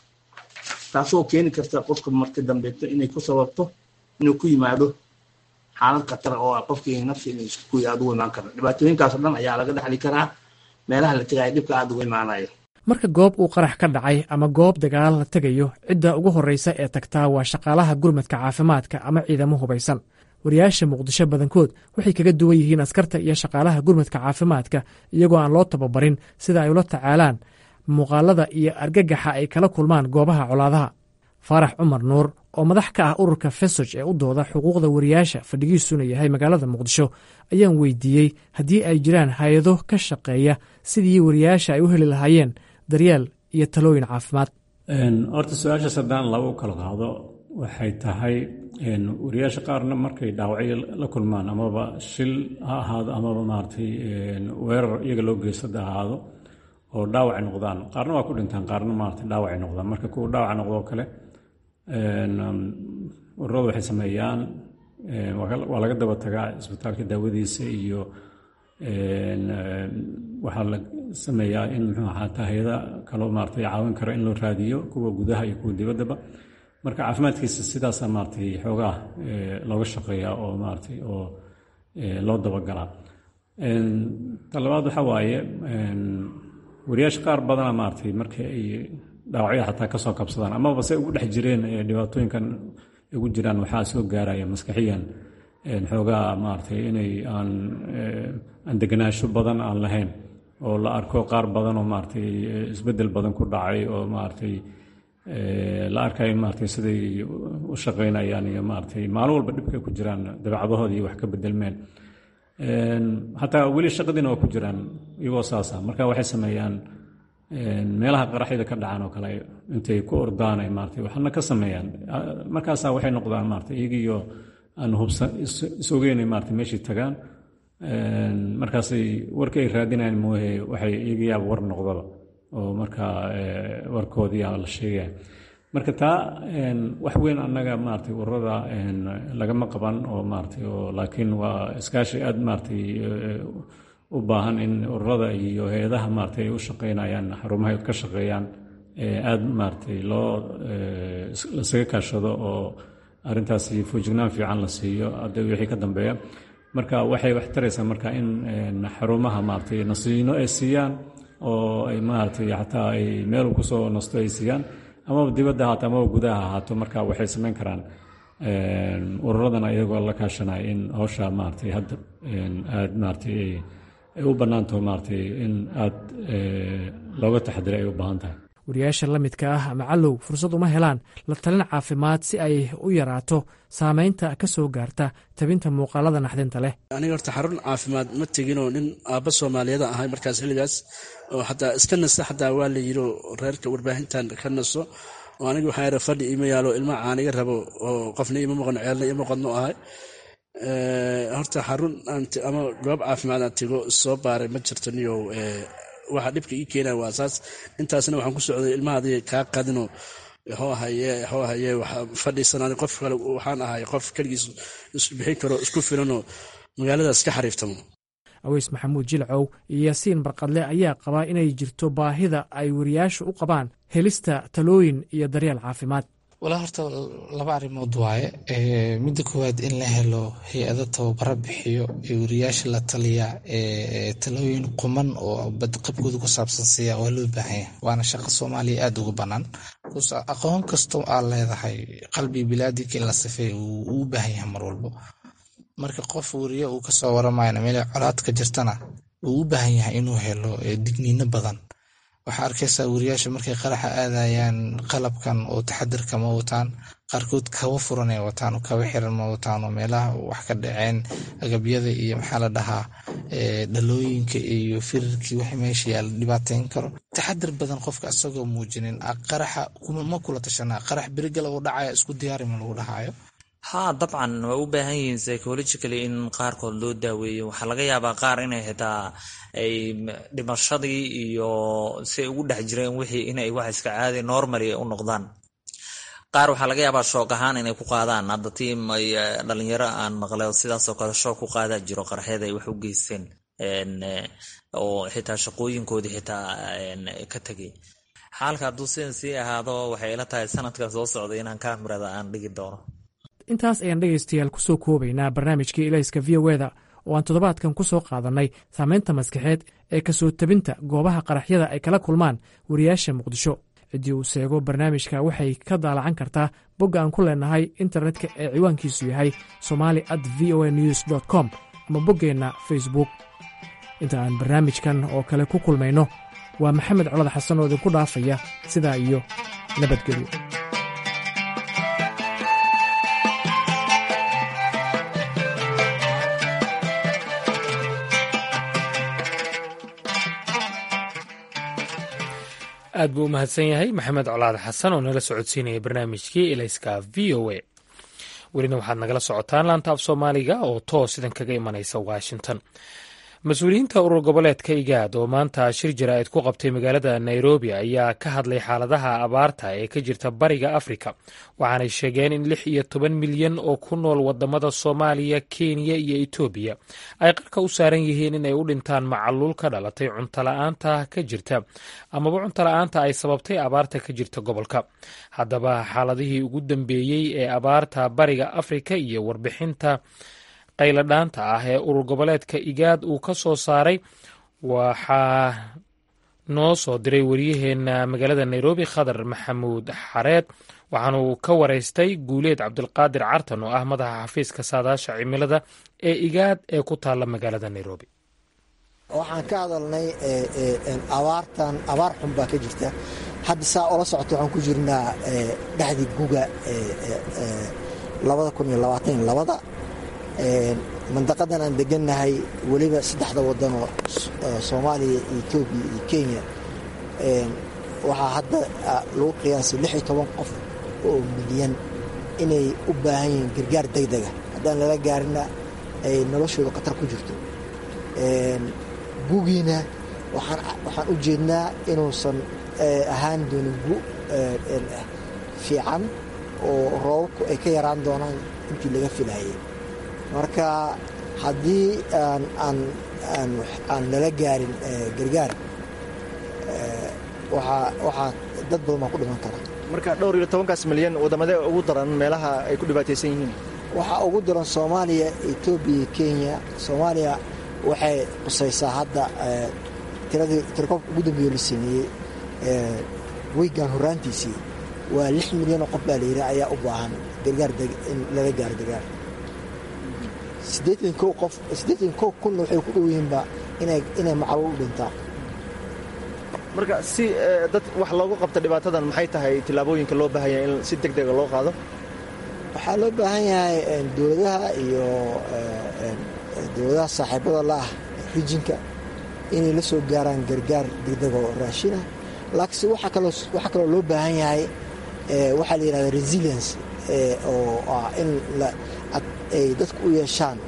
taasoo keeni karta qofka marka dambeeto inay ku sababto inuu ku yimaado xaalad khatara oo ah qofkii nafsi inuu isku kuyi aada ugu imaan kara dhibaatooyinkaasoo dhan ayaa laga dhexli karaa meelaha la tegaya dhibka aada ugu imaanayo
marka goob uu qarax ka dhacay ama goob dagaal la tegayo cidda ugu horreysa ee tagtaa waa shaqaalaha gurmadka caafimaadka ama ciidamo hubaysan wariyaasha muqdisho badankood waxay kaga duwan yihiin askarta iyo shaqaalaha gurmadka caafimaadka iyagoo aan loo tababarin sida ay ula tacaalaan muuqaalada iyo argagaxa ay kala kulmaan goobaha colaadaha faarax cumar nuur oo madax ka ah ururka fesoj ee u dooda xuquuqda wariyaasha fadhigiisuna yahay magaalada muqdisho ayaan weydiiyey haddii ay jiraan hay-ado ka shaqeeya sidii wariyaasha ay u heli lahaayeen daryeel iyo talooyin caafimaad
horta su-aashaas haddaan laba u kala qaado waxay tahay wariyaasha qaarna markay dhaawacyo la kulmaan amaba shil ha ahaado amaba maaragtay weerar iyaga loo geystada ahaado oo dhaawacay noqdaan qaarna waa ku dhintaan qaarna maaragtay dhaawacay noqdaan marka kuwa dhaawaca noqdoo kale ururadu waxay sameeyaan waa laga daba tagaa isbitaalka daawadiisa iyo waxaa la sameeyaa in muxuu ahaata hay-ada kaloo maaragtay caawin kara in loo raadiyo kuwa gudaha iyo kuwa dibaddaba marka caafimaadkiisa sidaasa maaragtay xoogaa looga shaqeeyaa oo maaragtay oo loo dabagalaa ta labaad waxa waaye wariyaasha qaar badana maaragtay markii ay dhaawacyo xataa kasoo kabsadaan amaba se ugu dhex jireen dhibaatooyinkan ugu jiraan waxaa soo gaaraya maskaxiyan xoogaa maaragtay inay aan aan deganaansho badan aan lahayn oo la arko qaar badan oo maaragtay isbeddel badan ku dhacay oo maaragtay la arkayo maaragtay siday u shaqaynayaan iyo maaragtay maalin walba dhibkay ku jiraan dabeecadahooda iyo wax ka bedelmeen xataa weli shaqadiina waa ku jiraan iyagoo saasa marka waxay sameeyaan meelaha qaraxyada ka dhacaan oo kale intay ku ordaan ay maartay waxna ka sameeyaan markaasaa waxay noqdaan maartay iyagiyo aan hubsan isogeynay maartay meeshii tagaan markaasay warka ay raadinayaan moohe waxay iyagiyaaba war noqdaba oo markaa warkoodii la sheegaya marka taa wax weyn annaga maartay ururada lagama qaban oo maartay oo laakiin waa iskaashi aad maartay u baahan in ururada iyo hay-adaha maartay ay u shaqeynayaan xarumaha ka shaqeeyaan aad maartay loo lasaga kaashado oo arrintaasi foojignaan fiican la siiyo hadda wixii ka dambeeya marka waxay wax taraysaa marka in xarumaha maartay nasiino ay siiyaan oo ay maartay xataa ay meel kusoo nasto ay siiyaan amaba dibadda ahaato amaba gudaha ahaato marka waxay samayn karaan ururadana iyagoo la kaashanaya in hawsha maartay hadda aad maartay ay u bannaantaho maartay in aad looga taxadiray ay u baahan tahay
wariyaasha la midka ah ama callow fursad uma helaan la talin caafimaad si ay u yaraato saameynta ka soo gaarta tabinta muuqaalada naxdinta leh
aniga horta xarun caafimaad ma teginoo nin aabba soomaaliyada ahay markaas xilligaas oo xataa iska nasta xataa waa la yidhi reerka warbaahintan ka naso oo aniga waxaa yara fadhi ima yaalo ilma caaniga rabo oo qofna ima maqon ceelna ima qodno ahay horta xarun ama goob caafimaad aan tego soo baaray ma jirto niyow waxa dhibka ii keenaya waa saas intaasna waxaan ku socday ilmahaadii kaa qadino hoo haye hoo haye fadhiisanaan qof kale waxaan ahay qof keligiis isbixin karo isku filanoo magaaladaas ka xariiftamo
aweys maxamuud jilcow iyo yaasiin barqadle ayaa qabaa inay jirto baahida ay wariyaashu u qabaan helista talooyin iyo daryeel caafimaad
walaa horta laba arrimood waaye midda koowaad in la helo hay-ado tababaro bixiyo ee wariyaasha la taliya talooyin quman oo badqabkooda ku saabsan siiya waa loo baahanya waana shaqo soomaaliya aada uga bannaan aqoon kastoo aad leedahay qalbi bilaadinka in la sifeey uu u baahan yahay mar walbo marka qof wariye uu kasoo waramayna meel colaad ka jirtana uu u baahan yahay inuu helo digniino badan waxaa arkaysaa wariyaasha markay qaraxa aadayaan qalabkan oo taxadirka ma wataan qaarkood kaba furan ay wataan oo kaba xiran ma wataan oo meelaha wax ka dhaceen agabyada iyo maxaa la dhahaa dhalooyinka iyo firirkii wax meesha yaala dhibaateyn karo taxadir badan qofka isagoo muujinin qaraxa ma kula tashanaa qarax beriga lagu dhacaya isku diyaari ma lagu dhahayo
haa dabcan way u baahan yihiin psychologically in qaarkood loo daaweeyo waxaa laga yaabaa qaar inay xitaa ay dhimashadii iyo si ay ugu dhex jireen wixii inay wax iska caadi normally u noqdaan qaar waxaa laga yaabaa shoog ahaan inay ku qaadaan hadda tiim ay dhalinyaro aan maqle sidaasoo kale shoog ku qaadaa jiro qaraxyada ay wax u geysteen oo xitaa shaqooyinkoodii xitaa ka tegay xaalka hadduu sidan sii ahaado waxay ila tahay sanadka soo socday inaan kaamirada aan dhigi doono
intaas ayaan dhegaystayaal ku soo koobaynaa barnaamijkii ilayska v o eda oo aan toddobaadkan ku soo qaadannay saamaynta maskaxeed ee kasoo tabinta goobaha qaraxyada ay kala kulmaan wariyaasha muqdisho ciddii uu seego barnaamijka waxay ka daalacan kartaa bogga aan ku leenahay internetka ee ciwaankiisu yahay somali at v o a news dt com ama boggeenna facebook inta aan barnaamijkan oo kale ku kulmayno waa maxamed colad xasan oo idinku dhaafaya sidaa iyo nabadgelyo aad buu u mahadsan yahay maxamed colaad xasan oo nala socodsiinaya barnaamijkii elayska v o a welina waxaad nagala socotaan laanta af soomaaliga oo toos idan kaga imanaysa washington mas-uuliyiinta urur goboleedka igaad oo maanta shir jaraa'id ku qabtay magaalada nairobi ayaa ka hadlay xaaladaha abaarta ee ka jirta bariga afrika waxaanay sheegeen in lix iyo toban milyan oo ku nool wadamada soomaaliya kenya iyo etoobiya ay qarka u saaran yihiin inay u dhintaan macaluul ka dhalatay cuntola'aanta ka jirta amaba cuntola'aanta ay sababtay abaarta ka jirta gobolka haddaba xaaladihii ugu dambeeyey ee abaarta bariga afrika iyo warbixinta qayladhaanta ah ee urur goboleedka igaad uu ka soo saaray waxaa noo soo diray waryaheena magaalada nairobi khadar maxamuud xareed waxaanu ka waraystay guuleed cabdulqaadir cartan oo ah madaxa xafiiska saadaasha cimilada ee igaad ee ku taalla magaalada nairobi
waxaan ka hadalnay abaartan abaar xun baa ka jirta hadda saa ola socota waxaan ku jirnaa dhexdii guga labada kun iyo labaatan labada mandaqadan aan degannahay weliba saddexda wadanoo soomaaliya iyo etoobiya iyo kenya waxaa hadda lagu qiyaasay lix iyo toban qof oo milyan inay u baahan yihiin gargaar degdega haddaan lala gaarina ay noloshooda khatar ku jirto gugiina waxaan u jeednaa inuusan ahaan doonin gu fiican oo roobabku ay ka yaraan doonaan intii laga filayay marka haddii aan lala gaarin gargaar waxaa dad badan baa ku dhiman kara
marka dhowr iyo tobankaas milyan waddamadee ugu daran meelaha ay ku dhibaataysan yihiin
waxaa ugu daran soomaaliya etoobiya kenya soomaaliya waxay qusaysaa hadda tiradii tirakoobka ugu dambeeyo la sameeyey weygan horaantiisii waa lix milyan oo qof baa layidhi ayaa u baahan gargaar in lala gaaro gargaar siddeetan kow qof siddeetan kow kunna waxay ku dhow yihiinba inay inay macluul u dhintaan
marka si dad wax loogu qabta dhibaatadan maxay tahay tillaabooyinka loo baahan yahay in si deg dega loo qaado
waxaa loo baahan yahay dowladaha iyo dowladaha saaxiibada la ah rijinka inay la soo gaaraan gargaar degdega oo raashina laakiinse waxaa kaloo loo baahan yahay waxaa la yidhahda resilience oo ah in ay dadku u yeeshaan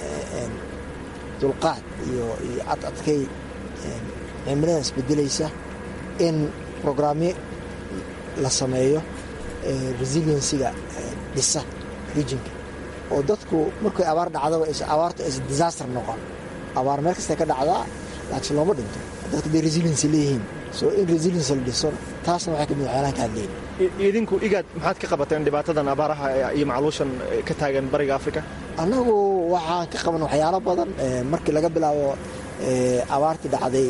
dulqaad iyo ad adkay cimilada isbedelaysa in brograamyo la sameeyo resiliensiga dhisa rijinka oo dadku markay abaar dhacdaba abaartu aysa disaster noqon abaar meel kasta ka dhacdaa laakiin looma dhinto dadka day resiliency leeyihiin so in resilience la dhiso taasna waxay kamid waxyaalahan ka hadleen
idinku igaad maxaad ka qabateen dhibaatadan abaaraha iyo macluushan ka taagan bariga afrika
annagu waxaan ka qaban waxyaalo badan markii laga bilaabo abaartii dhacday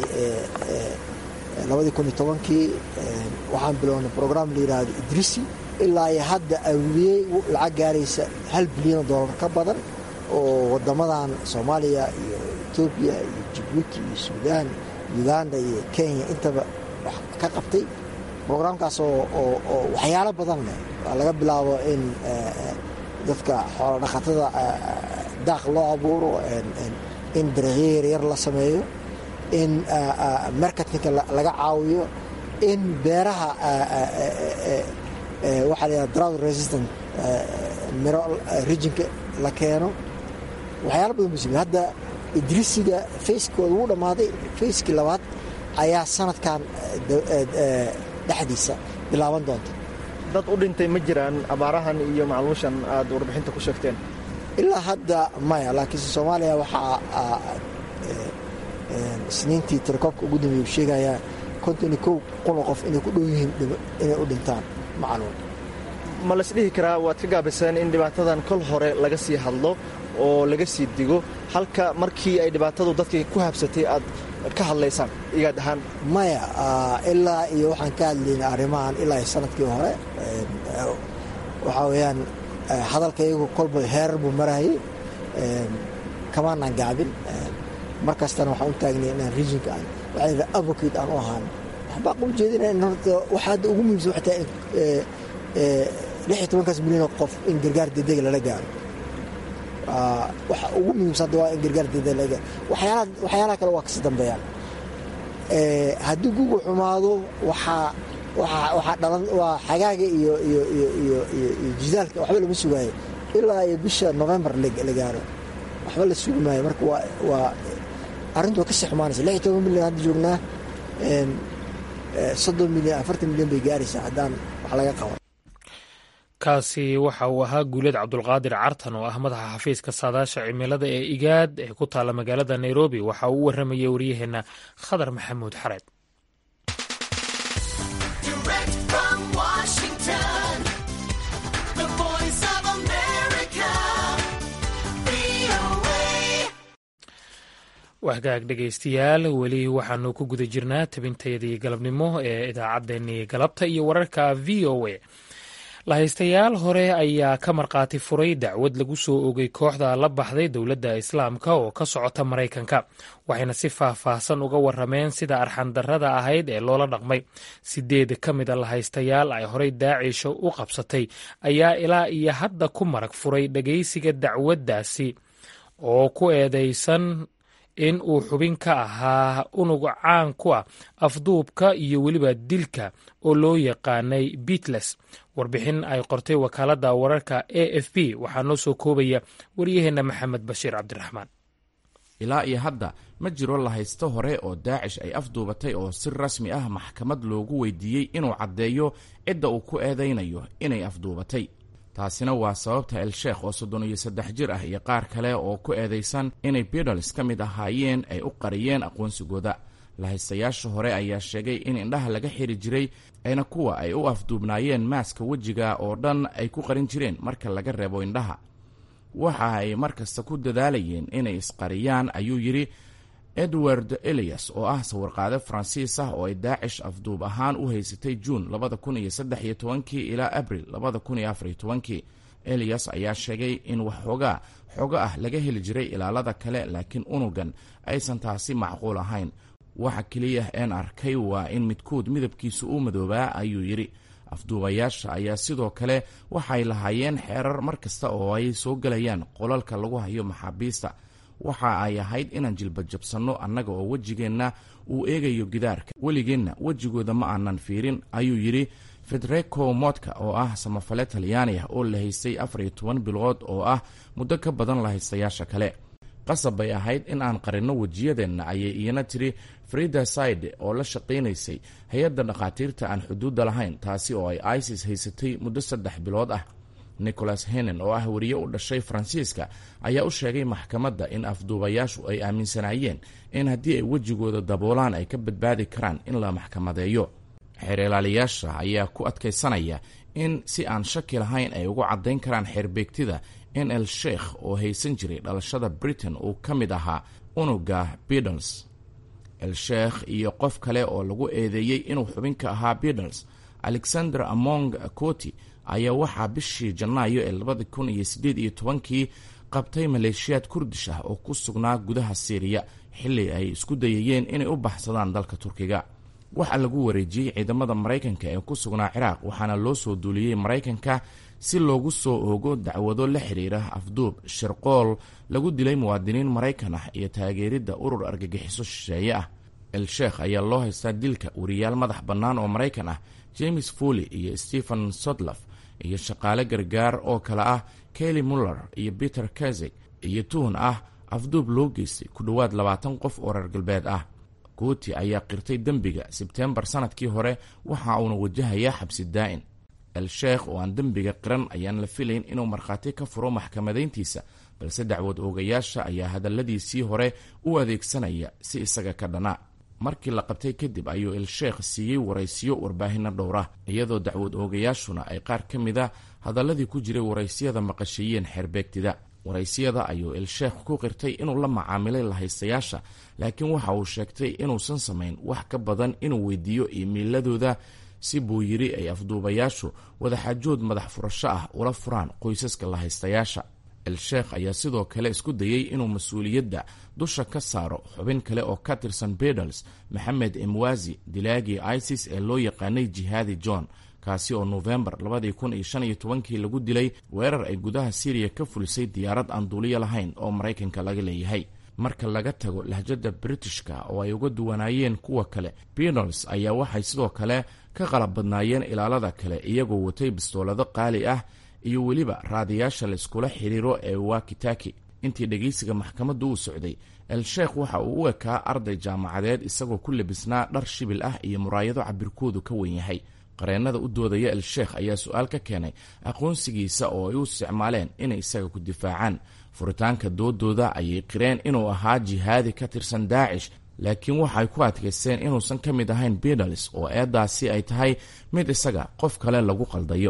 labadii kun iyo tobankii waxaan bilownay program la yidhaahdo idrisi ilaa iyo hadda awliyey lacag gaaraysa hal bilyan oo dollar ka badan oo wadamadan soomaaliya iyo etoobiya iyo jibuuti iyo suudaan uganda iyo kenya intaba wax ka qabtay brograamkaas oo waxyaalo badan leh laga bilaabo in dadka xoolo dhaqatada daaq loo abuuro in dariiqyo yaryar la sameeyo in marketinka laga caawiyo in beeraha waxaa la drought resistant miro rijinka la keeno waxyaalo badan buu samey hadda idrisiga fayskooda wuu dhammaaday fayskii labaad ayaa sanadkan dhexdiisa bilaaban doonta
dad u dhintay ma jiraan abaarahan iyo macluushan aad warbixinta ku sheegteen
ilaa hadda maya laakiinse soomaaliya waxaa isniintii tirakoobka ugu dambeeya u sheegayaa konton iyo kow kun oo qof inay ku dhow yihiin inay u dhintaan macluul
ma laisdhihi karaa waad ka gaabiseen in dhibaatadan kol hore laga sii hadlo oo laga sii digo halka markii ay dhibaatadu dadkii ku habsatay aad ka hadlaysaan igaad ahaan
maya ilaa iyo waxaan ka hadlayna arrimahan ilaa iyo sanadkii hore waxaa weeyaan hadalka iyagu kolba heerar buu marayay kamaanaan gaabin mar kastana waxaan u taagnay inaan rijinka aan waxaa yidhaha advocate aan u ahaan waxbaa u jeedina in horta waxaa hadda ugu muhiimsan waxay tahay lix iyo tobankaas milyan oo qof in gargaar degdega lala gaaro waxa ugu muhiimsan hadda waa in gargaar degdega lala gaaro waxyaalaha waxyaalaha kale waa kasi dambeeyaan haddii gugu xumaado waxaa waxaa dhalan waa xagaaga iyo iyo iyo iyo iyo iyo jidaalka waxba lama sugaayo ilaa iyo bisha november la gaaro waxba la sugi maayo marka waa waa arrintu waa kasii xumaanaysa lix iyo toban milyan hadda joognaa soddon milyan afartan milyan bay gaaraysaa haddaan wax laga qaban
kaasi waxa uu ahaa guuled cabdulqaadir cartan oo ah madaxa xafiiska saadaasha cimilada ee igaad ee ku taalla magaalada nairobi waxa uu u warramayay waryaheenna khadar maxamuud xareed wahagaag dhegaystayaal weli waxaanu ku guda jirnaa tabintayadii galabnimo ee idaacaddeenii galabta iyo wararka v o a lahaystayaal hore ayaa ka markhaati furay dacwad lagu soo ogay kooxda la baxday dowladda islaamka oo ka socota maraykanka waxayna si faah-faahsan uga warameen sida arxandarrada ahayd ee loola dhaqmay sideed ka mid a lahaystayaal ay horey daacisha u qabsatay ayaa ilaa iyo hadda ku marag furay dhagaysiga dacwaddaasi oo ku eedeysan in uu xubin ka ahaa unug caan ku ah afduubka iyo weliba dilka oo loo yaqaanay beatles warbixin ay qortay wakaaladda wararka a f b waxaa noo soo koobaya waryaheenna maxamed bashiir cabdiraxmaan
ilaa iyo hadda ma jiro lahaysto hore oo daacish ay afduubatay oo si rasmi ah maxkamad loogu weydiiyey inuu caddeeyo cidda uu ku eedaynayo inay afduubatay taasina waa sababta el-sheekh oo soddon iyo saddex jir ah iyo qaar kale oo ku eedaysan inay beatles ka mid ahaayeen ay u qariyeen aqoonsigooda lahaystayaasha hore ayaa sheegay in indhaha laga xiri jiray ayna kuwa ay u afduubnaayeen maaska wejiga oo dhan ay ku qarin jireen marka laga reebo indhaha waxa ay mar kasta ku dadaalayeen inay isqariyaan ayuu yidhi edward elias oo ah sawirqaade faransiis ah oo ay daacish afduub ahaan u haysatay juun labada kun iyo saddex iyo tobankii ilaa abril labada kun iyo afar iyo tobankii elias ayaa sheegay in waxoogaa xogo ah laga heli jiray ilaalada kale laakiin unugan aysan taasi macquul ahayn waxa keliya een arkay waa in midkood midabkiisu u madoobaa ayuu yidhi afduubayaasha ayaa sidoo kale waxay lahaayeen xeerar mar kasta oo ay soo gelayaan qolalka lagu hayo maxaabiista waxa ay ahayd inaan jilbajabsanno annaga oo wejigeenna uu eegayo gidaarka weligeenna wejigooda ma aanan fiirin ayuu yidhi federico motka oo ah samafale talyaani ah oo la haystay afar iyo toban bilood oo ah muddo ka badan lahaystayaasha kale qasab bay ahayd in aan qarinno wejiyadeenna ayay iyana tiri frida saide oo la shaqaynaysay hay-adda dhakhaatiirta aan xuduudda lahayn taasi oo ay isis haysatay muddo saddex bilood ah nicholas henen oo ah weriye u dhashay faransiiska ayaa u sheegay maxkamadda in afduubayaashu ay aaminsanaayeen in haddii ay wejigooda daboolaan ay ka badbaadi karaan in la maxkamadeeyo xeerilaaliyaasha ayaa ku adkaysanaya in si aan shaki lahayn ay ugu caddayn karaan xeerbeegtida in el sheikh oo haysan jiray dhalashada britain uu ka mid ahaa unuga beatles el sheikh iyo qof kale oo lagu eedeeyey inuu xubin ka ahaa beatles alexander among coti ayaa waxaa bishii janaayo ee labada kun iyo siddeed iyo tobankii qabtay maleeshiyaad kurdish ah oo ku sugnaa gudaha siiriya xilli ay isku dayayeen inay u baxsadaan dalka turkiga waxaa lagu wareejiyey ciidamada maraykanka ee ku sugnaa ciraaq waxaana loo soo duuliyey maraykanka si loogu soo oogo dacwado la xiriira afduub shirqool lagu dilay muwaadiniin maraykan ah iyo taageeridda urur argagixiso shisheeye ah el sheekh ayaa loo haystaa dilka wariyaal madax bannaan oo maraykan ah james foley iyo stephen sodlof iyo shaqaale gargaar oo kale ah kelly muller iyo peter kazig iyo tuhun ah afduub loo geystay ku dhowaad labaatan qof oo reer galbeed ah gooti ayaa qirtay dembiga sebteembar sanadkii hore waxa uuna wajahayaa xabsi daa'in el sheekh oo aan dembiga qiran ayaan la filayn inuu markhaati ka furo maxkamadayntiisa balse dacwad oogayaasha ayaa hadalladiisii hore u adeegsanaya si isaga ka dhana markii la qabtay kadib ayuu el sheekh siiyey waraysiyo warbaahinno dhowra iyadoo dacwad oogayaashuna ay qaar ka mid a hadalladii ku jiray waraysiyada maqashiiyeen xeerbeegtida waraysiyada ayuu el sheekh ku qirtay inuu la macaamilay lahaystayaasha laakiin waxa uu sheegtay inuusan samayn wax ka badan inuu weydiiyo iimiiladooda si buu yidhi ay afduubayaashu wadaxaajood madax furasho ah ula furaan qoysaska lahaystayaasha el sheekh ayaa sidoo kale isku dayey inuu mas-uuliyadda dusha ka saaro xubin kale oo ka tirsan bedels maxamed emwazi dilaagii isis ee loo yaqaanay jihaadi john kaasi oo nofembar labadii kun iyo shan iyo tobankii lagu dilay weerar ay gudaha syriya ka fulisay diyaarad aan duuliyo lahayn oo maraykanka laga leeyahay marka laga tago lahjadda britishka oo ay uga duwanaayeen kuwa kale bedels ayaa waxay sidoo kale ka qalab badnaayeen ilaalada kale iyagoo watay bistoolado qaali ah iyo weliba raadiyaasha layskula xiriiro ee wakitaki intii dhegeysiga maxkamaddu uu socday el sheekh waxa uu u ekaa arday jaamacadeed isagoo ku labisnaa dhar shibil ah iyo muraayado cabirkoodu ka wen yahay qareennada u doodaya el sheekh ayaa su-aal ka keenay aqoonsigiisa oo ay u isticmaaleen inay isaga ku difaacaan furitaanka doodooda ayay qireen inuu ahaa jihaadi ka tirsan daacish laakiin waxay ku adkaysteen inuusan ka mid ahayn bedels oo eeddaasi ay tahay mid isaga qof kale lagu qaldayo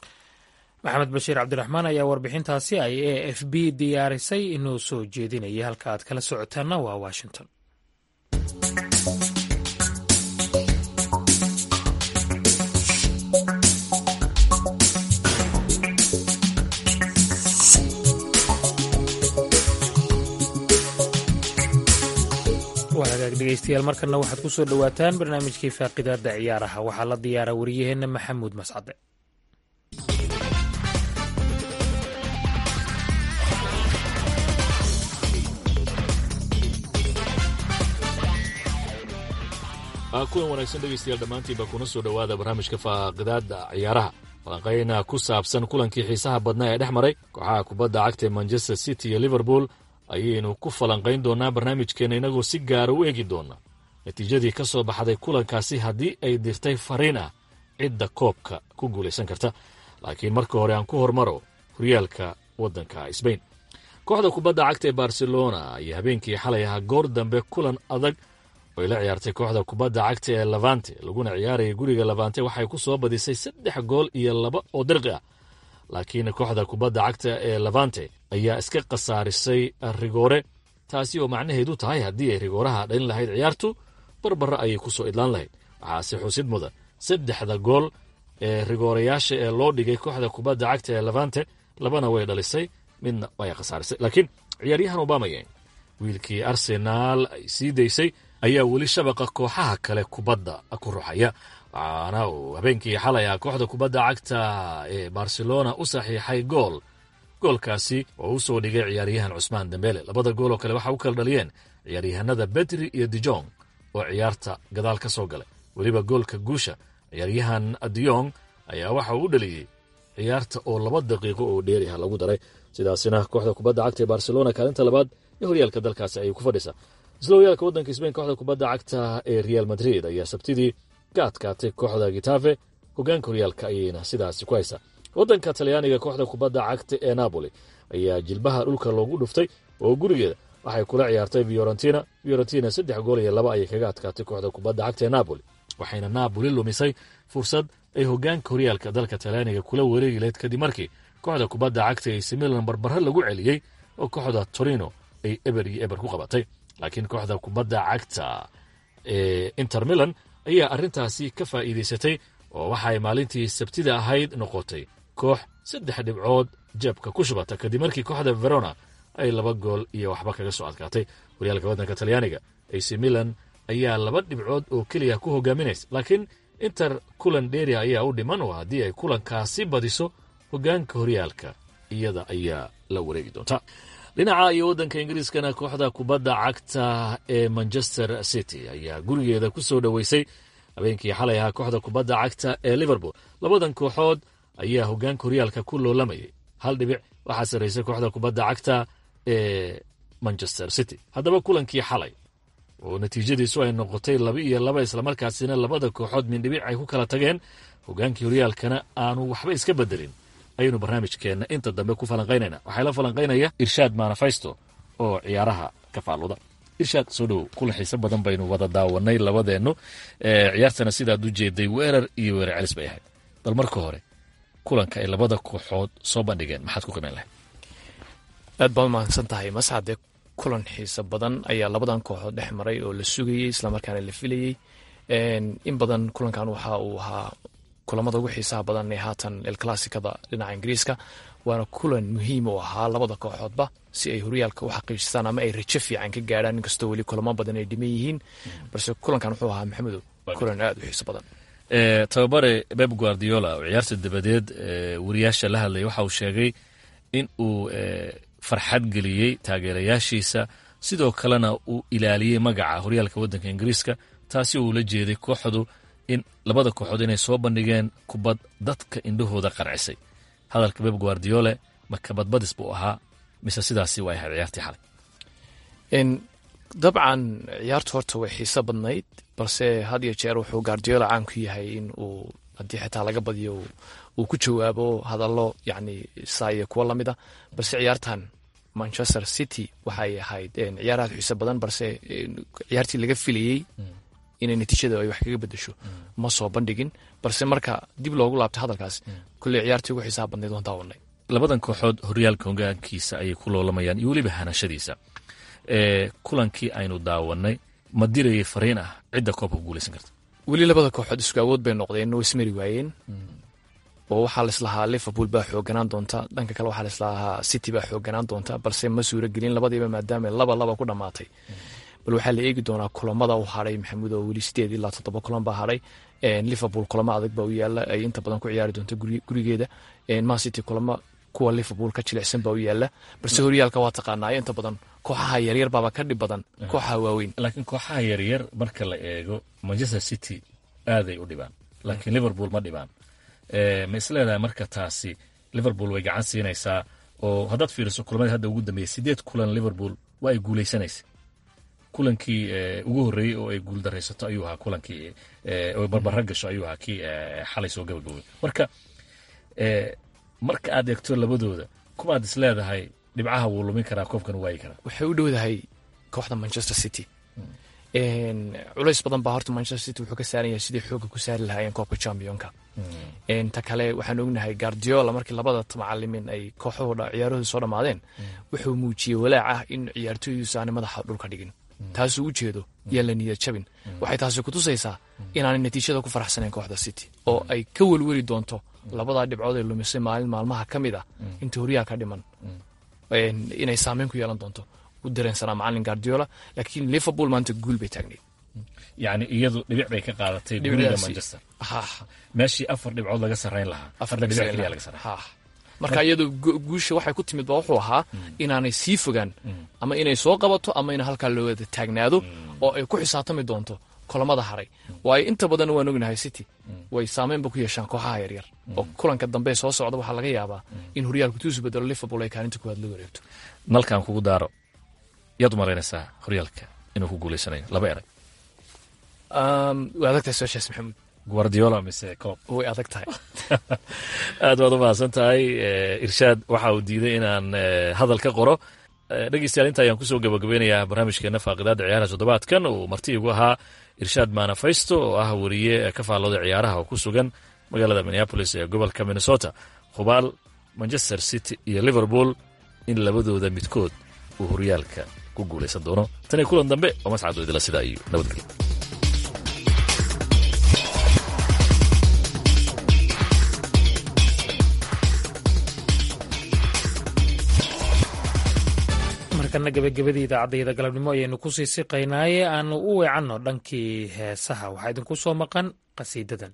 maxamed bashiir cabdiraxmaan ayaa warbixintaasi ay a f b diyaarisay inuu soo jeedinayay halka aad kala socotaanna waa washington waa hagaag dhegeystayaal markana waxaad ku soo dhowaataan barnaamijkii faaqidaada ciyaaraha waxaa la diyaara wariyaheenna maxamuud mascade
kulan wanaagsan dhegaystayaal dhammaantiinba kuna soo dhowaada barnaamijka faaqidaada ciyaaraha falanqayna ku saabsan kulankii xiisaha badnaa ee dhex maray kooxaha kubadda cagta ee manchester city iyo liverpool ayaynu ku falanqayn doonaa barnaamijkeenna inagoo si gaara u eegi doona natiijadii ka soo baxday kulankaasi haddii ay dirtay fariin ah cidda koobka ku guulaysan karta laakiin marka hore aan ku hormaro horyaalka waddanka sbain kooxda kubadda cagta ee barcelona ayaa habeenkii xalay ahaa goor dambe kulan adag oy la ciyaartay kooxda kubadda cagta ee levante laguna ciyaaraya guriga levante waxay ku soo badisay saddex gool iyo laba oo dirqi ah laakiin kooxda kubadda cagta ee levante ayaa iska khasaarisay rigoore taasi oo macnaheedu tahay haddii ay rigooraha dhalin lahayd ciyaartu barbara ayay ku soo idlaan lahayd waxaase xusid mudan saddexda gool ee rigoorayaasha ee loo dhigay kooxda kubadda cagta ee levante labana way dhalisay midna way khasaarisay laakiin ciyaaryahan obamayen wiilkii arsenaal ay sii daysay ayaa weli shabaqa kooxaha kale kubadda ku ruxaya waxaana uu habeenkii xalay ah kooxda kubadda cagta ee barcelona u saxiixay gool goolkaasi oo u soo dhigay ciyaaryahan cusmaan dembele labada gool oo kale waxa u kala dhaliyeen ciyaaryahanada betri iyo dijong oo ciyaarta gadaal ka soo galay weliba goolka guusha ciyaaryahan diyong ayaa waxa uu u dhaliyey ciyaarta oo laba daqiiqo oo dheeriha lagu daray sidaasina kooxda kubadda cagta ee barcelona kaalinta labaad ee horyaalka dalkaasi ayay ku fadhisaa isla horyaalka waddanka sbain kooxda kubadda cagta ee real madrid ayaa sabtidii ka adkaatay kooxda gitafe hogaanka horyaalka ayayna sidaasi ku haysaa waddanka talyaaniga kooxda kubadda cagta ee napoli ayaa jilbaha dhulka loogu dhuftay oo gurigeeda waxay kula ciyaartay fiorentina fiorentina saddex gool iyo laba ayay kaga adkaatay kooxda kubadda cagta ee napoli waxayna napoli lumisay fursad ay hogaanka horyaalka dalka talyaaniga kula wareegi lahayd kadib markii kooxda kubadda cagta ee similan barbaro lagu celiyey oo kooxda torino ay eber iyo eber ku qabatay laakiin kooxda kubadda cagta ee inter milan ayaa arrintaasi ka faa'iidaysatay oo waxay maalintii sabtida ahayd noqotay koox saddex dhibcood jabka ku shubata kadib markii kooxda verona ay laba gool iyo waxba kaga soo adkaatay horyaalka waddanka talyaaniga ac milan ayaa laba dhibcood oo keliya ku hogaaminaysa laakiin inter kulan dheria ayaa u dhiman oo haddii ay kulankaasi badiso hogaanka horyaalka iyada ayaa la wareegi doonta dhinaca iyo waddanka ingiriiskana kooxda kubadda cagta ee manchester city ayaa gurigeeda ku soo dhoweysay habeenkii xalay ahaa kooxda kubadda cagta ee liverpool labadan kooxood ayaa hogaanka horyaalka ku loolamayay hal dhibic waxaa sarraysay kooxda kubadda cagta ee manchester city haddaba kulankii xalay oo natiijadiisu ay noqotay laba iyo laba islamarkaasina labada kooxood mindhibic ay ku kala tageen hogaankii horyaalkana aanu waxba iska bedelin ayaynu barnaamijkeenna inta dambe ku falanqaynayna waxaa la falanqaynaya irshaad manafaysto oo ciyaaraha ka faaluda irshaad soo dhowow kula xiise badan baynu wada daawanay labadeennu ciyaartana sidaad u jeeday weerar iyo weerar celis bay ahayd bal marka hore kulanka ay labada kooxood soo bandhigeen maxaad ku qimayn lahayd
aad baad umahadsan tahay masxade kulan xiise badan ayaa labadan kooxood dhex maray oo la sugayey islamarkaana la filayey in badan kulankan waxa uu ahaa kulamada ugu xiisaha badan ee haatan elclassicada dhinaca ingiriiska waana kulan muhiim u ahaa labada kooxoodba si ay horyaalka u xaqiijistaan ama ay rajo fiican ka gaadhaan inkastoo weli kulamo badan ay dhiman yihiin balse kulankan wuxuu ahaa maxamedow kulan aad u xiiso badan
tababare beb guardiola oo ciyaarta dabadeed wariyaasha la hadlaya waxa uu sheegay in uu farxad geliyey taageerayaashiisa sidoo kalena uu ilaaliyey magaca horyaalka waddanka ingiriiska taasi uu la jeeday kooxdu in labada kooxood inay soo bandhigeen kubad dadka indhahooda qarcisay hadalka beb guardiole makabadbadis buu ahaa mise sidaasi way ahayd ciyaartii xalay
dabcan ciyaartu horta way xiiso badnayd balse had iyo jeer wuxuu guardiola caan ku yahay in uu haddii xitaa laga badiyo uu ku jawaabo hadallo yacni saa iyo kuwo lamid a balse ciyaartan manchester city waxay ahayd ciyaar aad xiiso badan balse ciyaartii laga filayey inay natiijada ay wax kaga bedesho ma soo bandhigin balse marka dib loogu laabtay hadalkaas kulley ciyaartii ugu xiisaha badnayd waan daawanay
labadan kooxood horyaalka hogaankiisa ayay ku loolamayaan iyo weliba hanashadiisa kulankii aynu daawanay ma dirayay fariin ah cidda koobka ku guulaysan karta
weli labada kooxood isku awood bay noqdeen oo ismari waayeen oo waxaa laislahaa liverpool baa xooganaan doonta dhanka kale waxaa laislahaa city baa xooganaan doonta balse ma suuro gelin labadiiba maadaama laba laba ku dhammaatay bal waxaa la eegi doonaa kulamada u hadhay maxamuud oo weli sideed ilaa toddoba kulan baa hadhay liverpool kulamo adag baa u yaala ay inta badan ku ciyaari doonta gurigeeda man city kulamo kuwa liverpool ka jilicsan baa u yaala balse horyaalka waa taqaanaayo inta badan kooxaha yaryar baaba ka dhib badan kooxaha waaweyn
laakiin kooxaha yaryar marka la eego manchester city aaday u dhibaan laakiin liverpool ma dhibaan ma isleedahay marka taasi liverpool way gacan siinaysaa oo haddaad fiiriso kulamada hadda ugu dambeeyey sideed kulan liverpool waa ay guulaysanaysa kulankii ugu horreeyey oo ay guul daraysato ayuu ahaa kulankii oo barbara gasho ayuu ahaa kii xalay soo gabagabay marka marka aad eegto labadooda kumaad is leedahay dhibcaha wuu lumin karaa koobkan u waayi karaa
waxay u dhowdahay kooxda manchester city culays badan baa horta manchester city wuxuu ka saaran yahay sidii xooga ku saari lahaayeen koobka championka ta kale waxaan ognahay guardiola markii labada macalimin ay kooxahooda ciyaarahooda soo dhammaadeen wuxuu muujiyey walaac ah in ciyaartooydiisu aanay madaxa dhulka dhigin taasuu u jeedo yaan la niyad jabin waxay taasi kutusaysaa inaanay natiijada ku faraxsanayn kooxda city oo ay ka welweli doonto labadaa dhibcood ee lumisay maalin maalmaha ka mid ah inta horyaha ka dhiman inay saameyn ku yeelan doonto u dareensanaa macalin guardiola laakiin liverpool maanta guul bay taagnayd
yani iyadu dhibic bay ka qaadatay guriga manchester meeshii afar dhibcood laga sarrayn lahaa afar dhibic keliya laga sarrayn
marka iyadu guusha waxay ku timid ba wuxuu ahaa inaanay sii fogaan ama inay soo qabato ama in halkaa loo wada taagnaado oo ay ku xisaabtami doonto kolamada haray waayo inta badan waan ognahay city way saameynba ku yeeshaan kooxaha yaryar oo kulanka dambe soo socda waxaa laga yaabaa in horyaalku tuusu bedelo liverpool ay kaalinta kuwaad la wareegto
nalkan kugu daaro yaad u malaynaysaa horyaalka inuu ku guuleysanayo laba eray
way adag tahay soo shees maxamuud
guardiola mise coob
way adag tahay
aad baad u mahadsan tahay irshaad waxa uu diiday inaan hadal ka qoro dhegeystayaal inta ayaan kusoo gabagabeynayaa barnaamijkeena faaqidaada ciyaaraha toddobaadkan uu marti igu ahaa irshaad manafaysto oo ah wariye ka faallooda ciyaaraha oo ku sugan magaalada minneapolis ee gobolka minnesota hubaal manchester city iyo liverpool in labadooda midkood uu horyaalka ku guulaysan doono tan iyo kulan dambe oo mascad idila sidaa iyo nabadgelyo
markana gebagabadii idaacadayda galabnimo ayaynu kusii siqaynaaye aanu u weecanno dhankii heesaha waxaa idinku soo maqan qasiidadan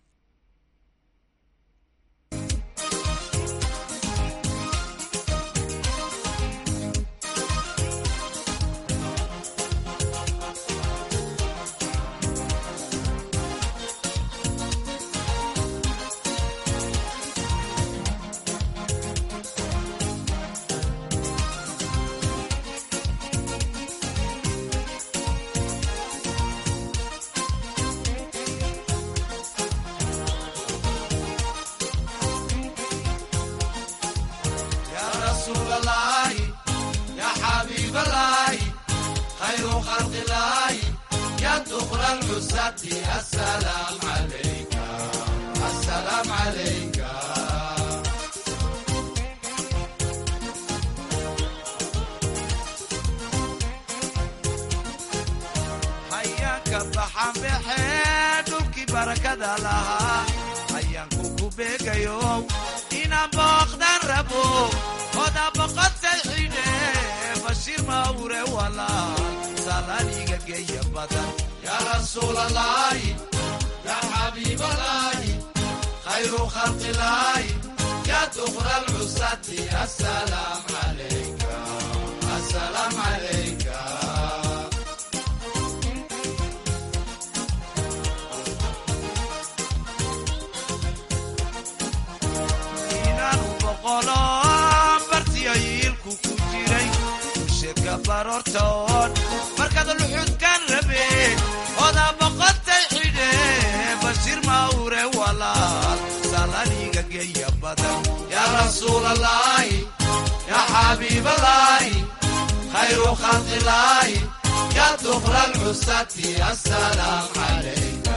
markaad luxudkan rabe oda boqotay xidhe bashir mawre walaal salaniga geeya badan yaa rasuulalaahi yaa xabiibalaahi khayru khalqilaahi yaa dukra lcusati asalaam calayka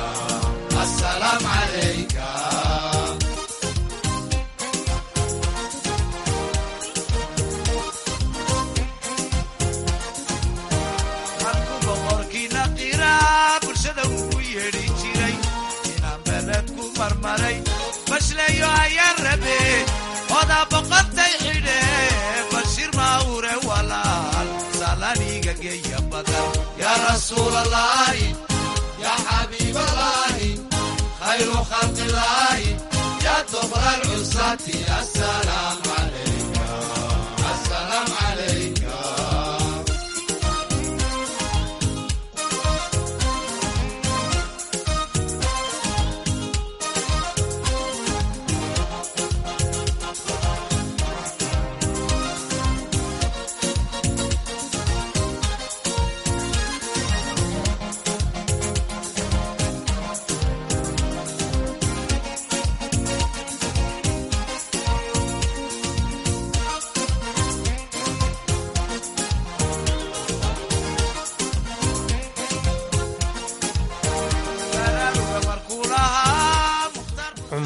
asalaam calayka bashleeyo ayaan rabe odaa boqotay xidhe bashir mawre walaal salaniga geeya badan yaa rasuulalaahi yaa xabiibalaahi khayru khalqilaahi yaa dukra lcusati asalaam calayka asalaam calayka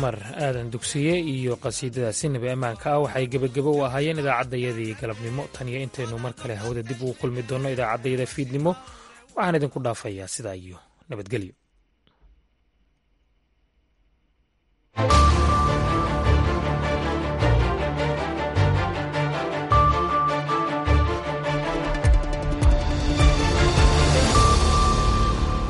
cumar aadan dugsiye iyo qasiidadaasi nabi ammaanka ah waxay gebagebo u ahaayeen idaacaddayadii galabnimo tan iyo intaynu mar kale hawada dib ugu kulmi doonno idaacaddayada fiidnimo waxaan idinku dhaafayaa sidaa iyo nabadgelyo